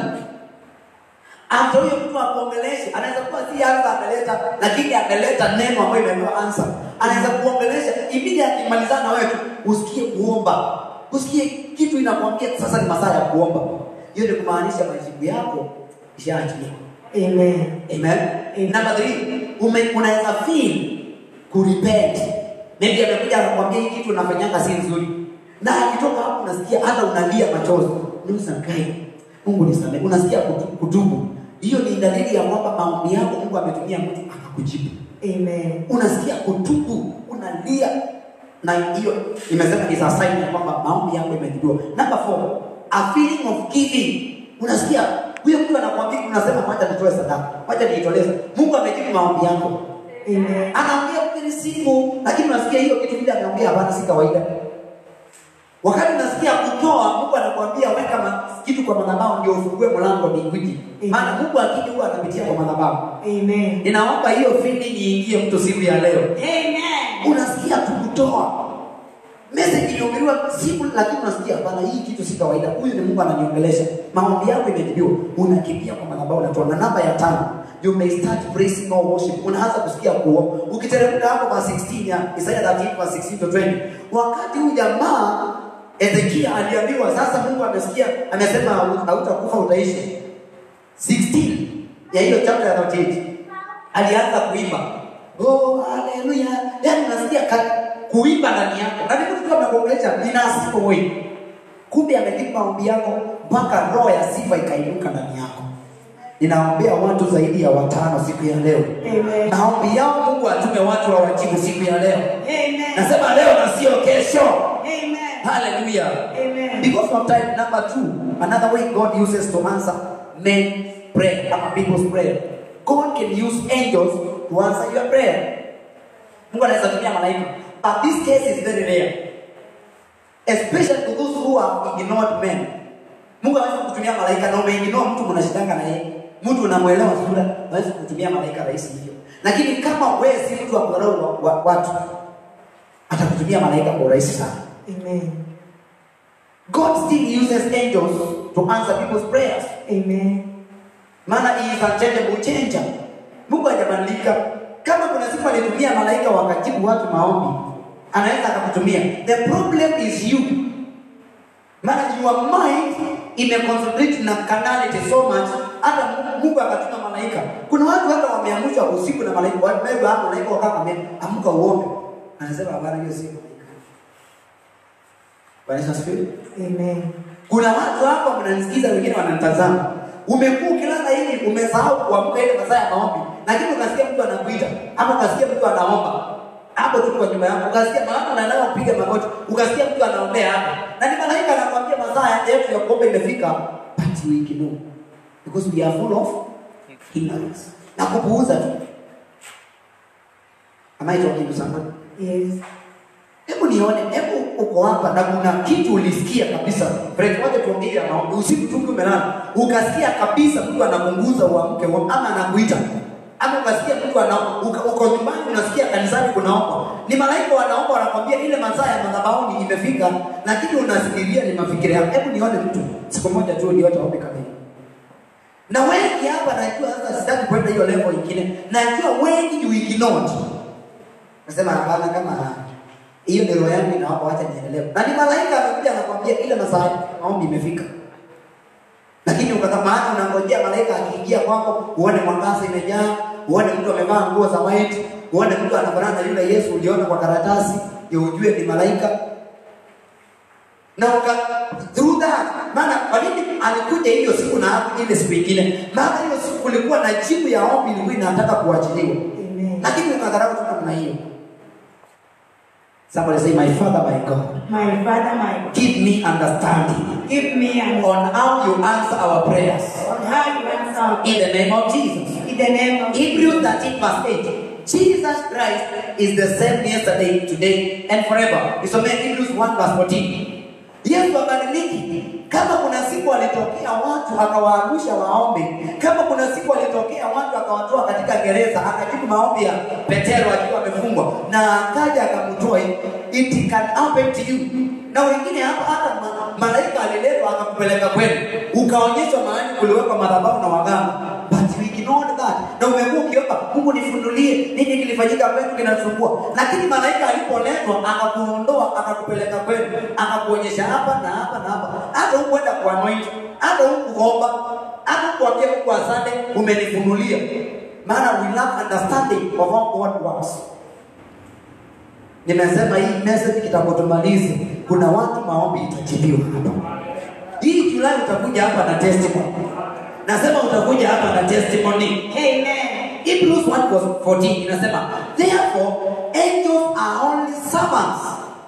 hata huyo mtu akuongeleshe, anaweza kuwa si ansa ameleta, lakini ameleta neno ambayo imepewa ansa. Anaweza kuongelesha ibidi akimalizana na wewe tu, usikie kuomba, usikie kitu inakwambia sasa ni masaa ya kuomba. Hiyo ni kumaanisha majibu yako ishaachiliwa. Amen. Amen. Amen. Number three, ume, unaweza feel kurepent. Maybe amekuja akakwambia hii kitu unafanyanga si nzuri, na akitoka hapo unasikia hata unalia machozi, nusa kai, Mungu nisamehe, unasikia kutu- kutubu. Hiyo ni dalili ya kwamba maombi yako Mungu ametumia mtu akakujibu. Amen. Unasikia kutubu, unalia, na hiyo imesema is a sign ya kwamba maombi yako imejibiwa. Number four, a feeling of giving. Unasikia huyo mtu anakuambia, unasema wacha nitoe sadaka, wacha niitolee. Mungu amejibu maombi yako Amen. anaongea kile siku, lakini unasikia hiyo kitu vile ameongea, hapana, si kawaida. Wakati unasikia kutoa, Mungu anakuambia weka ma, kitu kwa madhabahu ndio ufungue mlango mbinguni. Amen. Maana Mungu akija huwa anapitia kwa madhabahu. Amen. Ninaomba hiyo feeling iingie mtu siku ya leo. Amen. Unasikia tu kutoa message ilihubiriwa siku, lakini unasikia hapana, hii kitu si kawaida. Huyu ni Mungu ananiongelesha, maombi yako imejibiwa, unakimbia kwa madhabahu unatoa. Na namba ya tano, you may start praising or worship. Unaanza kusikia kuomba. Ukiteremka hapo kwa 16 ya Isaiah 38 verse 16 to 20, wakati huyu jamaa Ezekia aliambiwa sasa, Mungu amesikia, amesema hautakufa utaishi. 16 ya hiyo chapter ya 38 alianza kuimba oh haleluya yani unasikia ka- kuimba ndani yako na ndipo tukiwa tunakuongelesha ina sifa wewe kumbe amejibu maombi yako mpaka roho ya sifa ikainuka ndani yako ninaombea watu zaidi ya watano siku ya leo Amen. maombi yao mungu atume watu wawajibu siku ya leo Amen. nasema leo na sio kesho Amen. haleluya Amen. Because of time, number two, another way God uses to answer men's prayer, ama people's prayer. God can use angels to answer your prayer. Mungu anaweza tumia malaika. But this case is very rare. Especially to those who have ignored men. Mungu anaweza kutumia malaika na umeignore mtu mnashindanga na yeye. Mtu unamwelewa sura, hawezi kutumia malaika rahisi hivyo. Lakini kama wewe si mtu wa kudharau wa- wa- watu, atakutumia malaika kwa urahisi sana. Amen. God still uses angels to answer people's prayers. Amen. Maana he is unchangeable changer. Mungu hajabadilika. Kama kuna siku alitumia malaika wakajibu watu maombi, anaweza akakutumia. The problem is you. Maana your mind imeconcentrate na carnality so much, hata Mungu akatuma malaika. Kuna watu hata wameamshwa usiku na malaika, wamebeba hapo malaika wakakwambia amka uombe. Anasema hapana, hiyo si malaika. Bwana Yesu asifiwe. Amen. Kuna watu hapa mnanisikiza, wengine wananitazama. Umekuwa ukilala hivi, umesahau kuamka ile masaa ya maombi, lakini ukasikia mtu anakuita ama ukasikia mtu anaomba hapo tu kwa nyumba yako, ukasikia maana unaenda kupiga magoti, ukasikia mtu anaombea hapo, na ni malaika anakuambia masaa yetu ya kuomba imefika, but we ignore because we are full of ignorance na kupuuza tu. Am I talking to somebody? Yes. Hebu nione, hebu uko hapa na kuna kitu ulisikia kabisa. Friend, wacha tuongee ya maombi. Usiku tu umelala, ukasikia kabisa mtu anakunguza uamke uamke, ama anakuita. Ama ukasikia mtu ana uka- uko nyumbani unasikia kanisani kunaomba. Ni malaika wanaomba wanakwambia ile masaa ya madhabahuni imefika, lakini unasikilia ni mafikira yako. Hebu nione mtu siku moja tu ndio aombe kamili. Na wengi hapa najua sasa sitaki kwenda hiyo level nyingine. Najua wengi you ignored. Nasema hapana, kama hiyo ni roho yangu inaomba, wacha niendelee. Na ni malaika amekuja anakwambia ile masaa ya maombi imefika, lakini ukakamata, unangojea malaika akiingia kwako, uone mwangaza imejaa, uone mtu amevaa nguo za white, uone mtu anafanana na yule Yesu uliona kwa karatasi, ndio ujue ni malaika na uka through that maana kwa nini alikuja hiyo siku na hapo ile siku ingine? Maana hiyo siku kulikuwa na jibu ya ombi ilikuwa inataka kuachiliwa, Amen. lakini ukadharau tu namna hiyo. Somebody say, My Father, my God, My Father, my God, give me understanding give me an on how you answer our prayers. on how you answer In the name of Jesus. in the name of Hebrews 13 verse 8. Jesus Christ is the same yesterday, today, and forever. Isome Hebrews 1 verse 14. Yesu abadiliki. Kama kuna siku alitokea watu akawaangusha waombe, kama kuna siku alitokea watu akawatoa katika gereza, akajibu maombi ya Petero akiwa amefungwa, na akaja akamtoa, it can happen to you. Na wengine hapa hata ma- malaika aliletwa akakupeleka kwenu, ukaonyeshwa mahali kuliwekwa madhabahu na waganga, but we ignored that, na umekuwa ukiomba Mungu nifunulie nini kilifanyika kwetu kinasumbua, lakini malaika alipoletwa akakuondoa akakupeleka kwenu, akakuonyesha hapa na hapa na hapa, hata hukuenda kuanoint, hata hukuomba, hata hukuambia Mungu asante, umenifunulia. Maana we lack understanding of how God works. Nimesema hii message kitakapotumaliza, kuna watu maombi itajibiwa hapa. Hii Julai utakuja hapa na testimony. Nasema utakuja hapa na testimony. Amen. Hebrews 1 verse 14 inasema, therefore angels are only servants,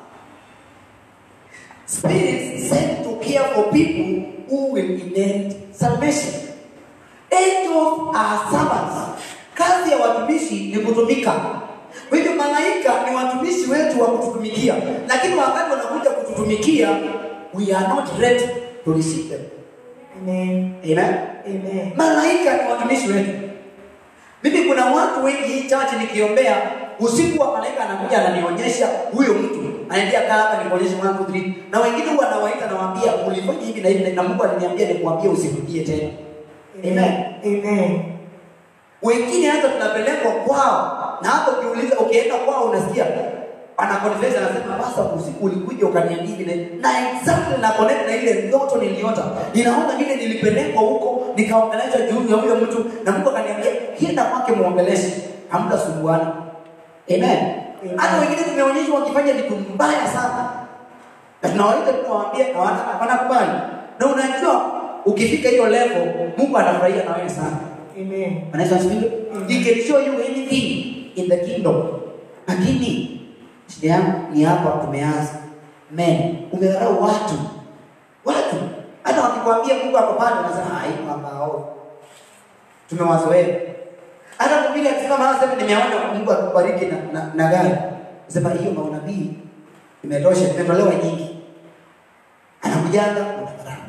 spirits sent to care for people who will inherit salvation. Angels are servants. Kazi ya watumishi ni kutumika. Kwa hivyo malaika ni watumishi wetu wa kututumikia, lakini wakati wanakuja kututumikia, we are not ready to receive them. Amen. Amen. Amen. Malaika ni watumishi wetu. Mimi kuna watu wengi hii chache nikiombea usiku wa malaika anakuja ananionyesha huyo mtu anaambia kaa hapa nikuonyeshe 1 2 3 na wengine huwa anawaita nawaambia ulifanya hivi na hivi na Mungu aliniambia nikwambie usirudie tena. Amen. Amen. Wengine hata tunapelekwa kwao na hapo ukiuliza ukienda kwao unasikia ana confess anasema basa usiku ulikuja ukaniambia hivi na na exactly na connect na ile ndoto niliota. Ninaona vile nilipelekwa huko nikaongelesha juu ya huyo mtu na Mungu akaniambia kienda kwake muongeleshe hamtasumbuana. Amen. Hata wengine tumeonyeshwa wakifanya vitu mbaya sana. Na tunawaita tunawaambia hawana- wanakubali. Na unajua ukifika hiyo level Mungu anafurahia na wewe sana. Amen. Anaweza asifiwe. He can show you anything in the kingdom. Lakini shida yangu ni hapa tumeanza. Men, umedharau watu. Watu. Hata wakikwambia Mungu ako pale unasema hai kwamba hao. Tumewazoea. Hata mhubiri akisema mara sema nimeona Mungu akubariki na, na, na gari. Sema hiyo maunabii imetosha, imetolewa nyingi. Anakujanga unadharau.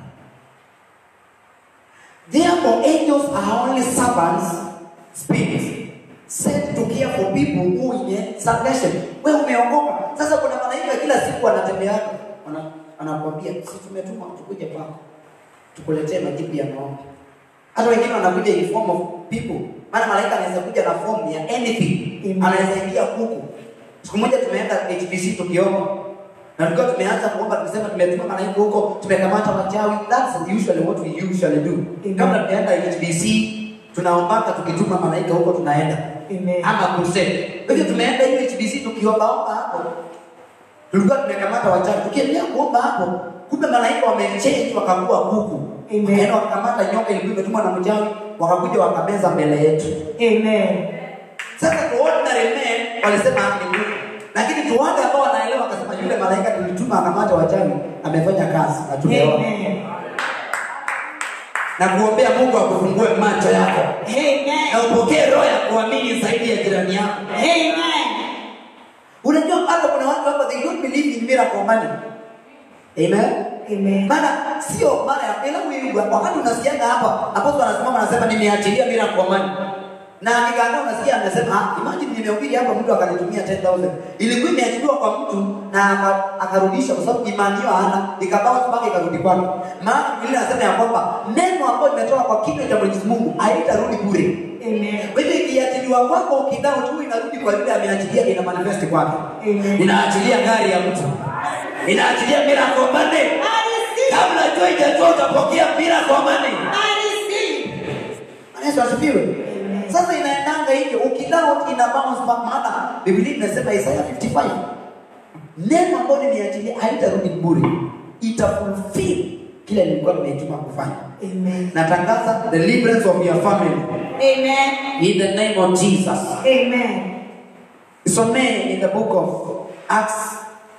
Therefore, angels are only servants, spirits, sent to care for people who in salvation. Wewe umeokoka. Sasa kuna malaika kila siku anatembea ana- anakuambia si tumetuma tukuje kwako. Tukuletee majibu ya maombi. Hata wengine wanakuja in form of people. Maana malaika anaweza kuja na form ya anything. Amen. Anaweza ingia kuku. Siku moja tumeenda HBC tukiomba. Na tulikuwa tumeanza kuomba tumesema tumetuma malaika huko, tumekamata wachawi. That's usually what we usually do. Amen. Kabla tunaenda HBC tunaombaka tukituma malaika huko tunaenda. Amen. Ama crusade. Kwa hivyo tumeenda hiyo HBC tukiombaomba hapo. Tulikuwa tumekamata wachawi. Tukiendelea kuomba hapo, kumbe malaika wamechange wakakuwa kuku. Amen. Wakaenda wakakamata nyoka ilikuwa imetumwa na mchawi, wakakuja wakameza mbele yetu. Amen. Sasa to ordinary men walisema ni Mungu. Lakini tu wale ambao wanaelewa wakasema yule malaika tulituma akamata wachawi amefanya kazi na tumeona. Amen. Na kuombea Mungu akufungue macho yako. Na Amen. upokee roho ya kuamini zaidi ya jirani yako. Amen. Unajua hata kuna watu hapa they don't believe in miracle money. Amen. Amen. Maana sio mara ya ila huyu wakati unasikianga hapa apostle anasimama anasema nimeachilia miracle money. Na nikaanza unasikia anasema ah, imagine nimehubiri hapa mtu akanitumia 10000. Ilikuwa imeachiliwa kwa mtu na aka- akarudisha kwa sababu imani hiyo hana, ikabawa mpaka ikarudi kwake. Maana Biblia inasema ya kwamba neno ambalo limetoka kwa kinywa cha Mwenyezi Mungu haitarudi bure. Amen. Kwa hivyo ikiachiliwa kwako ukidao tu inarudi kwa yule ameachilia ina manifest kwake. Amen. Inaachilia gari ya mtu. Inaachilia miracle money. I receive. Kabla jua haijatoka utapokea miracle money. I receive. Bwana Yesu asifiwe. Sasa inaendanga hivyo ukidao ina bounce back maana Biblia inasema Isaiah 55. Neno ambalo nimeachilia haitarudi bure. Ita fulfill kile nilikuwa nimetuma kufanya. Amen. Natangaza deliverance of your family Amen. in the name of Jesus. Amen. Isomee in the book of Acts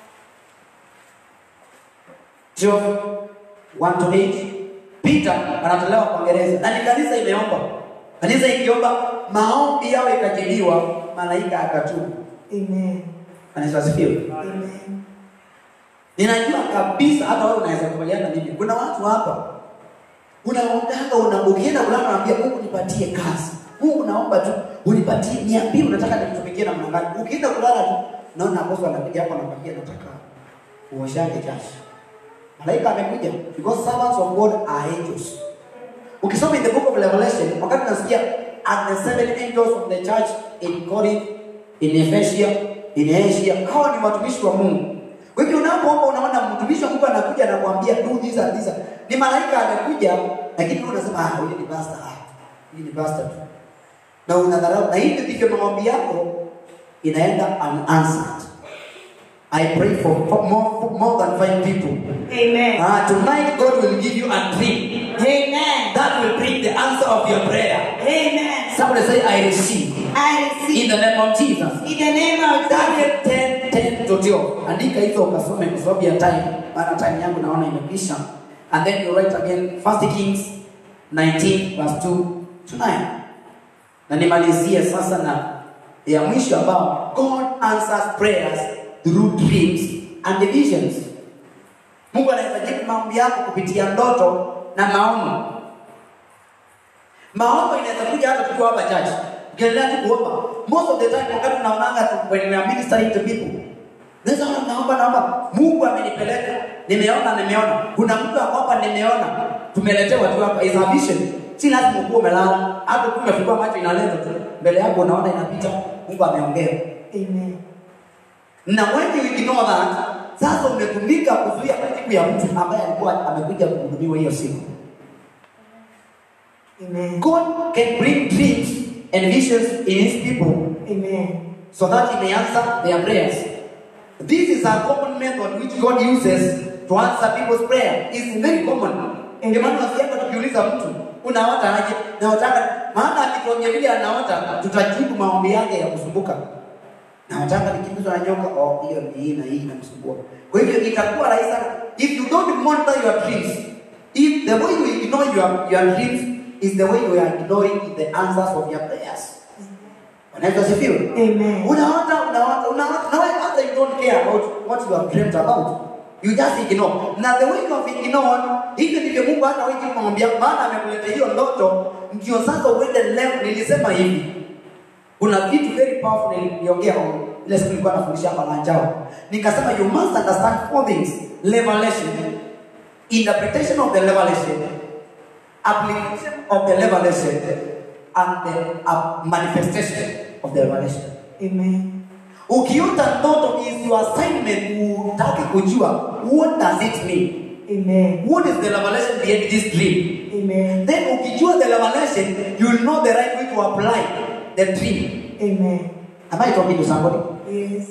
12 1 to 8 Peter anatolewa kwa gereza na ni kanisa imeomba. Kanisa ikiomba maombi yao ikajibiwa, malaika akatubu. Amen. Kanisa asifiwe. Amen. Ninajua kabisa hata wewe unaweza kubaliana na mimi. Kuna watu hapa unaombaga una ukienda kulala unaambia Mungu nipatie kazi. Mungu naomba tu unipatie niambie unataka nikutumikie namna gani. Ukienda kulala tu naona bosi anapiga hapo anakwambia nataka uoshange jasho. Malaika amekuja because servants of God are angels. Ukisoma in the book of Revelation, wakati nasikia and the seven angels of the church in Corinth, in Ephesia, in Asia, hawa ni watumishi wa Mungu. Kwa hivyo unapoomba unaona mtumishi wa Mungu anakuja anakuambia do this and this. Ni malaika amekuja, lakini wewe unasema ah, huyu ni pastor. Ah, huyu ni pastor tu. Na unadharau na hivi ndivyo maombi yako inaenda unanswered. I pray for for more, more than five people. Amen. Ah, tonight God will give you a dream Amen. that will bring the answer of your prayer. Amen. Somebody say, I receive. I In receive the name of Jesus. in the name of Jesus. Daniel 10, 10 to 12. Andika hizo ukasome kwa sababu ya time. Maana time yangu naona imekwisha. And then you write again 1 Kings 19 verse 2 to 9. Na nimalizie sasa na ya mwisho ambao God answers prayers through dreams and visions. Mungu anaweza jibu maombi yako kupitia ndoto na maono. Maombi inaweza kuja hata tukiwa hapa church. Ukiendelea tu kuomba. Most of the time wakati tunaonanga tu when we are ministering to people. Naweza ona naomba naomba Mungu amenipeleka. Nimeona nimeona. Kuna mtu akwamba nimeona. Tumeletewa tu hapa is a vision. Si lazima ukuwe umelala. Hata ukiwa umefungua macho inaleta tu. Mbele yako unaona inapita. Mungu ameongea. Amen. Na when you ignore that, sasa umetumika kuzuia siku ya mtu ambaye alikuwa amekuja kuhudumiwa hiyo siku. Amen. God can bring dreams and visions in his people Amen. so that he may answer their prayers. This is a common method which God uses to answer people's prayer. It's very common. Ndio maana wasiaka tukiuliza mtu unaota aje? Naotaka maana akituambia vile anaota tutajibu maombi yake ya kusumbuka. Naotaka nikimbizwa na nyoka, oh hiyo ni hii na hii inamsumbua. Kwa hivyo itakuwa rahisi sana if you don't monitor your dreams. If the way you ignore your, your dreams is the way you are ignoring the answers of your prayers. Wanaweza sifiwe? Amen. Unaota, unaota, unaota, na wewe hata you don't care about what you have dreamt about. You just ignore. Na the way you have ignored, hivi ndivyo Mungu hata wewe kumwambia maana amekuletea hiyo ndoto, ndio sasa uende leo. Nilisema hivi. Kuna vitu very powerful niliongea ile siku nilikuwa nafundisha hapa Lanjao. Nikasema you must understand four things. Revelation, interpretation of the revelation, application of the revelation, and the uh, manifestation of the revelation. Amen. Ukiota ndoto is your assignment utake kujua what does it mean? Amen. What is the revelation behind this dream? Amen. Then ukijua the revelation, you will know the right way to apply the dream. Amen. Am I talking to somebody? Yes.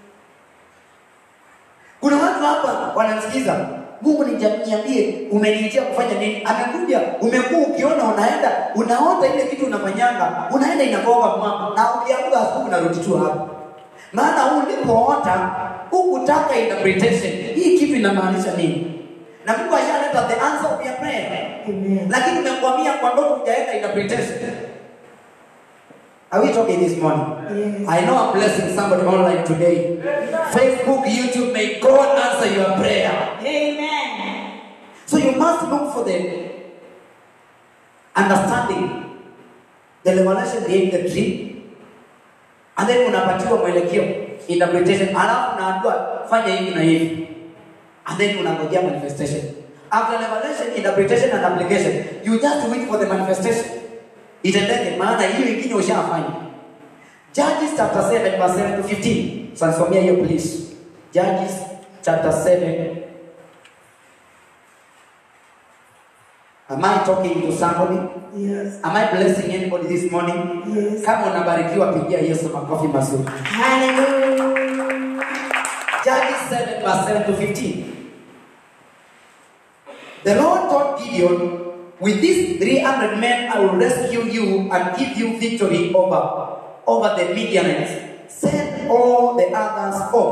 Kuna watu hapa wananisikiza. Mungu niambie, umeniitia kufanya nini? Amekuja, umekuwa ukiona unaenda, unaota ile kitu unafanyanga, unaenda inagonga mwamba, na ukiamka asubuhi unarudi tu hapo. Maana ulipoota hukutaka interpretation, hii kitu inamaanisha nini? Na Mungu ashaleta the answer of your prayer, Amen. lakini umekwamia kwa ndoto, hujaweka interpretation. Are we talking this morning? Yes. I know I'm blessing somebody online today. Facebook, YouTube, may God answer your prayer. Amen. So you must look for the understanding, the revelation behind the dream. And then unapatiwa mwelekeo, interpretation, alafu unaambiwa fanya hivi na hivi. And then unangojea manifestation. After revelation, interpretation and application, you just wait for the manifestation. Itendeke, maana hiyo ingine ushafanya. Judges chapter 7 verse 7 to 15. Sansomea hiyo please. Judges chapter 7 Am I talking to somebody? Yes. Am I blessing anybody this morning? Yes. Kama unabarikiwa pigia Yesu makofi mazuri. Hallelujah. Judges 7 verse 7 to 15. The Lord told Gideon, With these 300 men I will rescue you and give you victory over, over the Midianites. Send all the others home.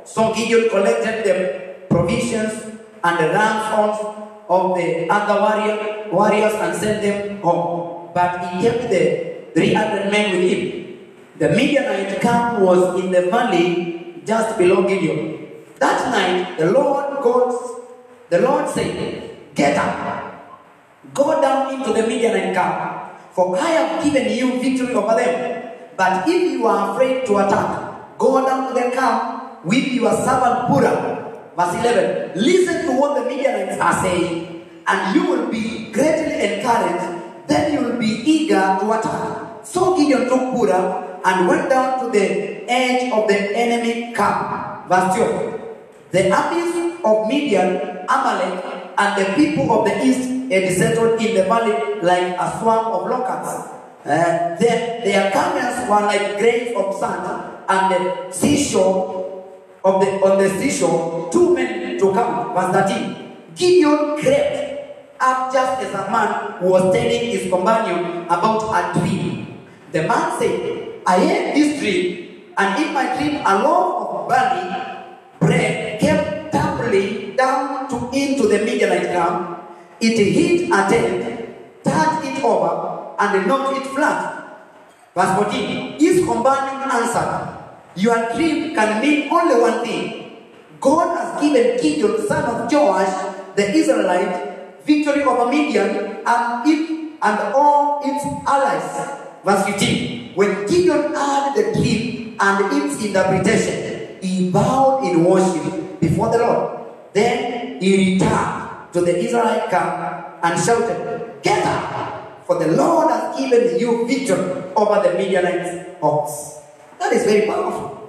So Gideon collected the provisions and the ransoms of the other warrior, warriors and sent them home. But he kept the 300 men with him. The Midianite camp was in the valley just below Gideon. That night, the Lord God, the Lord said, Get up, go down into the Midianite camp, for I have given you victory over them. But if you are afraid to attack, go down to the camp with your servant Purah. Verse 11. Listen to what the Midianites are saying, and you will be greatly encouraged. Then you will be eager to attack. So Gideon took Purah and went down to the edge of the enemy camp. Verse 12. The armies of Midian, Amalek, and the people of the east had settled in the valley like a swarm of locusts. Uh, their, their camels were like grains of sand, and the seashore of the on the seashore, two men to come. Verse 13. Gideon crept up just as a man was telling his companion about a dream. The man said, I had this dream, and in my dream a loaf of barley bread came tumbling down to into the Midianite camp. It hit a tent, turned it over, and knocked it flat. Verse 14. His companion answered, Your dream can mean only one thing. God has given Gideon, son of Joash, the Israelite, victory over Midian and it and all its allies. Verse 15. When Gideon heard the dream and its interpretation, he bowed in worship before the Lord. Then he returned to the Israelite camp and shouted, Get up, for the Lord has given you victory over the Midianite hordes. That is very powerful.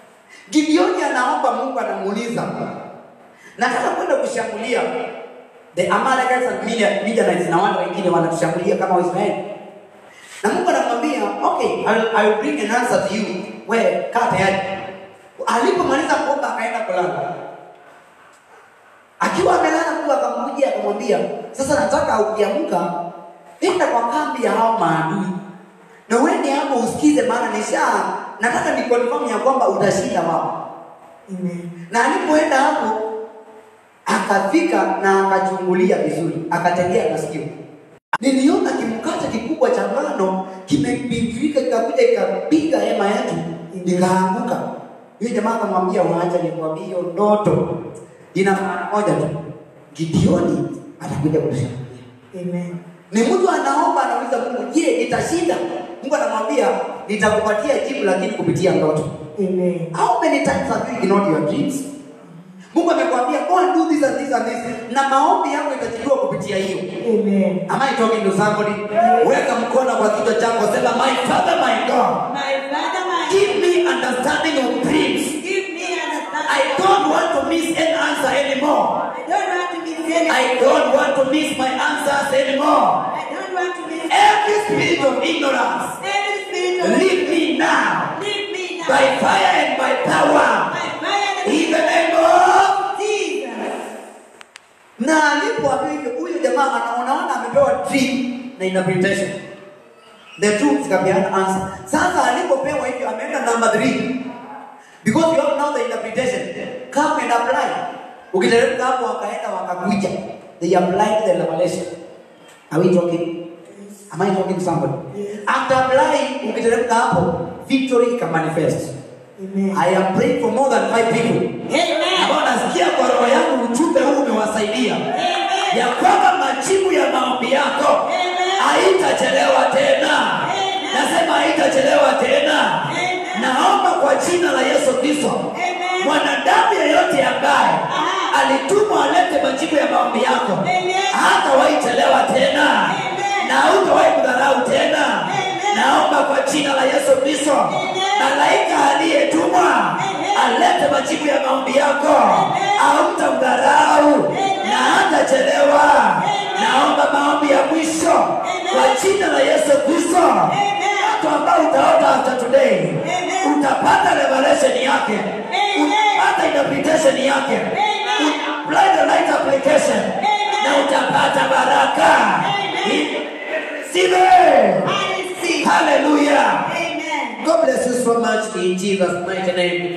Gideoni anaomba Mungu anamuuliza, nataka kwenda kushambulia the Amalekites and Midian- Midianites na wale wengine wanatushambulia kama Waisraeli. Na Mungu anamwambia, okay, I will, I will bring an answer to you. Wewe kaa tayari. Alipomaliza kuomba akaenda kulala. Akiwa amelala Mungu akamjia akamwambia, sasa nataka ukiamka nenda kwa kambi ya hao maadui. Na uende hapo usikize maana nisha nataka ni confirm ya kwamba utashinda wao. Amen. Na alipoenda hapo akafika na akachungulia vizuri, akategea masikio. Niliona kimkate kikubwa cha ngano kimepindilika kikakuja ikapiga hema yetu nikaanguka. Yule jamaa akamwambia, waacha nikwambie hiyo ndoto ina maana moja tu, Gideoni atakuja kutushambulia. Amen. Ni mtu anaomba anauliza Mungu, je, nitashinda? Mungu anamwambia nitakupatia jibu, lakini kupitia ndoto. Amen. How many times have you ignored your dreams? Mungu amekwambia go and do this and this and this, na maombi yako itajibiwa kupitia hiyo. Amen. Am I talking to somebody? Weka mkono kwa kichwa chako, sema my father, my God, My Father, my give me understanding of dreams. give me understanding. I don't want to miss an answer anymore. I don't want to miss any. I don't want to miss my answers anymore. I don't want to miss Every spirit of ignorance, any spirit of leave me now Leave me now. by fire and by power. By fire and In the name of Jesus. na alipoambiwa hivyo, huyu jamaa anaonaona amepewa dream na interpretation, the two zikapeana answer. Sasa alipopewa hivyo, ameenda number three because you have now the interpretation, come and apply. Ukiteremka hapo, wakaenda wakakuja, they applied the revelation. Are we talking? Am I talking to somebody? After applying, ukiteremka hapo, victory can manifest. Amen. I am praying for more than five people Amen. ambao nasikia kwa roho yangu ujumbe huu umewasaidia Amen. ya kwamba majibu ya maombi yako Amen. haitachelewa tena. Amen. Nasema haitachelewa tena. Amen. Naomba kwa jina la Yesu Kristo, Amen. mwanadamu yeyote ambaye Aha. alitumwa alete majibu ya maombi yako Amen. hatawahi chelewa tena Amen. na hutawahi kudharau tena. Amen. Naomba kwa jina la Yesu Kristo, Amen. malaika aliyetumwa Amen. alete majibu ya maombi yako, Amen. hautamdharau Amen. na hatachelewa. Amen. Naomba maombi ya mwisho Amen. kwa jina la Yesu Kristo, Amen. watu ambao utaota after today Amen. utapata revelation yake, Amen. utapata interpretation yake, Amen. apply the right application Amen. na utapata baraka. Amen. Receive it. I receive. Hallelujah. Amen. God bless you so much in Jesus' mighty name.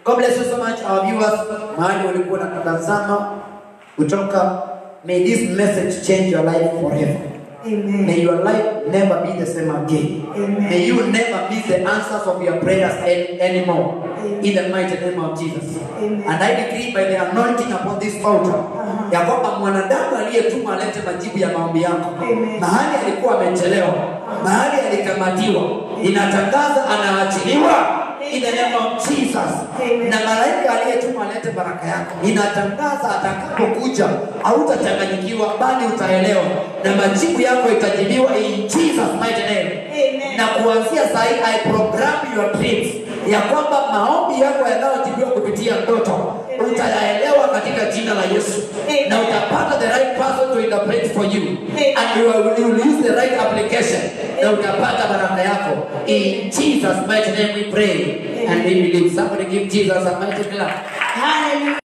God bless you so much our viewers. Mahali ulikuwa unatazama kutoka may this message change your life forever. Amen. May your life never be the same again. Amen. May you never miss the answers of your prayers any, anymore. Amen. In the mighty name of Jesus. Amen. And I decree by the anointing upon this altar Uh-huh. ya kwamba mwanadamu aliyetuma alete majibu ya maombi yako Amen. mahali alikuwa amechelewa, mahali alikamatiwa, inatangaza anaachiliwa in the name of Jesus. Amen. Na malaika aliyetuma alete baraka yako, inatangaza atakapokuja hautachanganyikiwa, bali utaelewa na majibu yako itajibiwa in Jesus mighty name. Amen. Na kuanzia saa hii I program your dreams ya kwamba maombi yako yanayojibiwa kupitia ndoto Amen. utayaelewa katika jina la Yesu Amen. na utapata the right person to interpret for you Amen. and you will, you will use the right application na utapata baraka yako in Jesus mighty name we pray and we believe somebody give Jesus a mighty clap Hallelujah.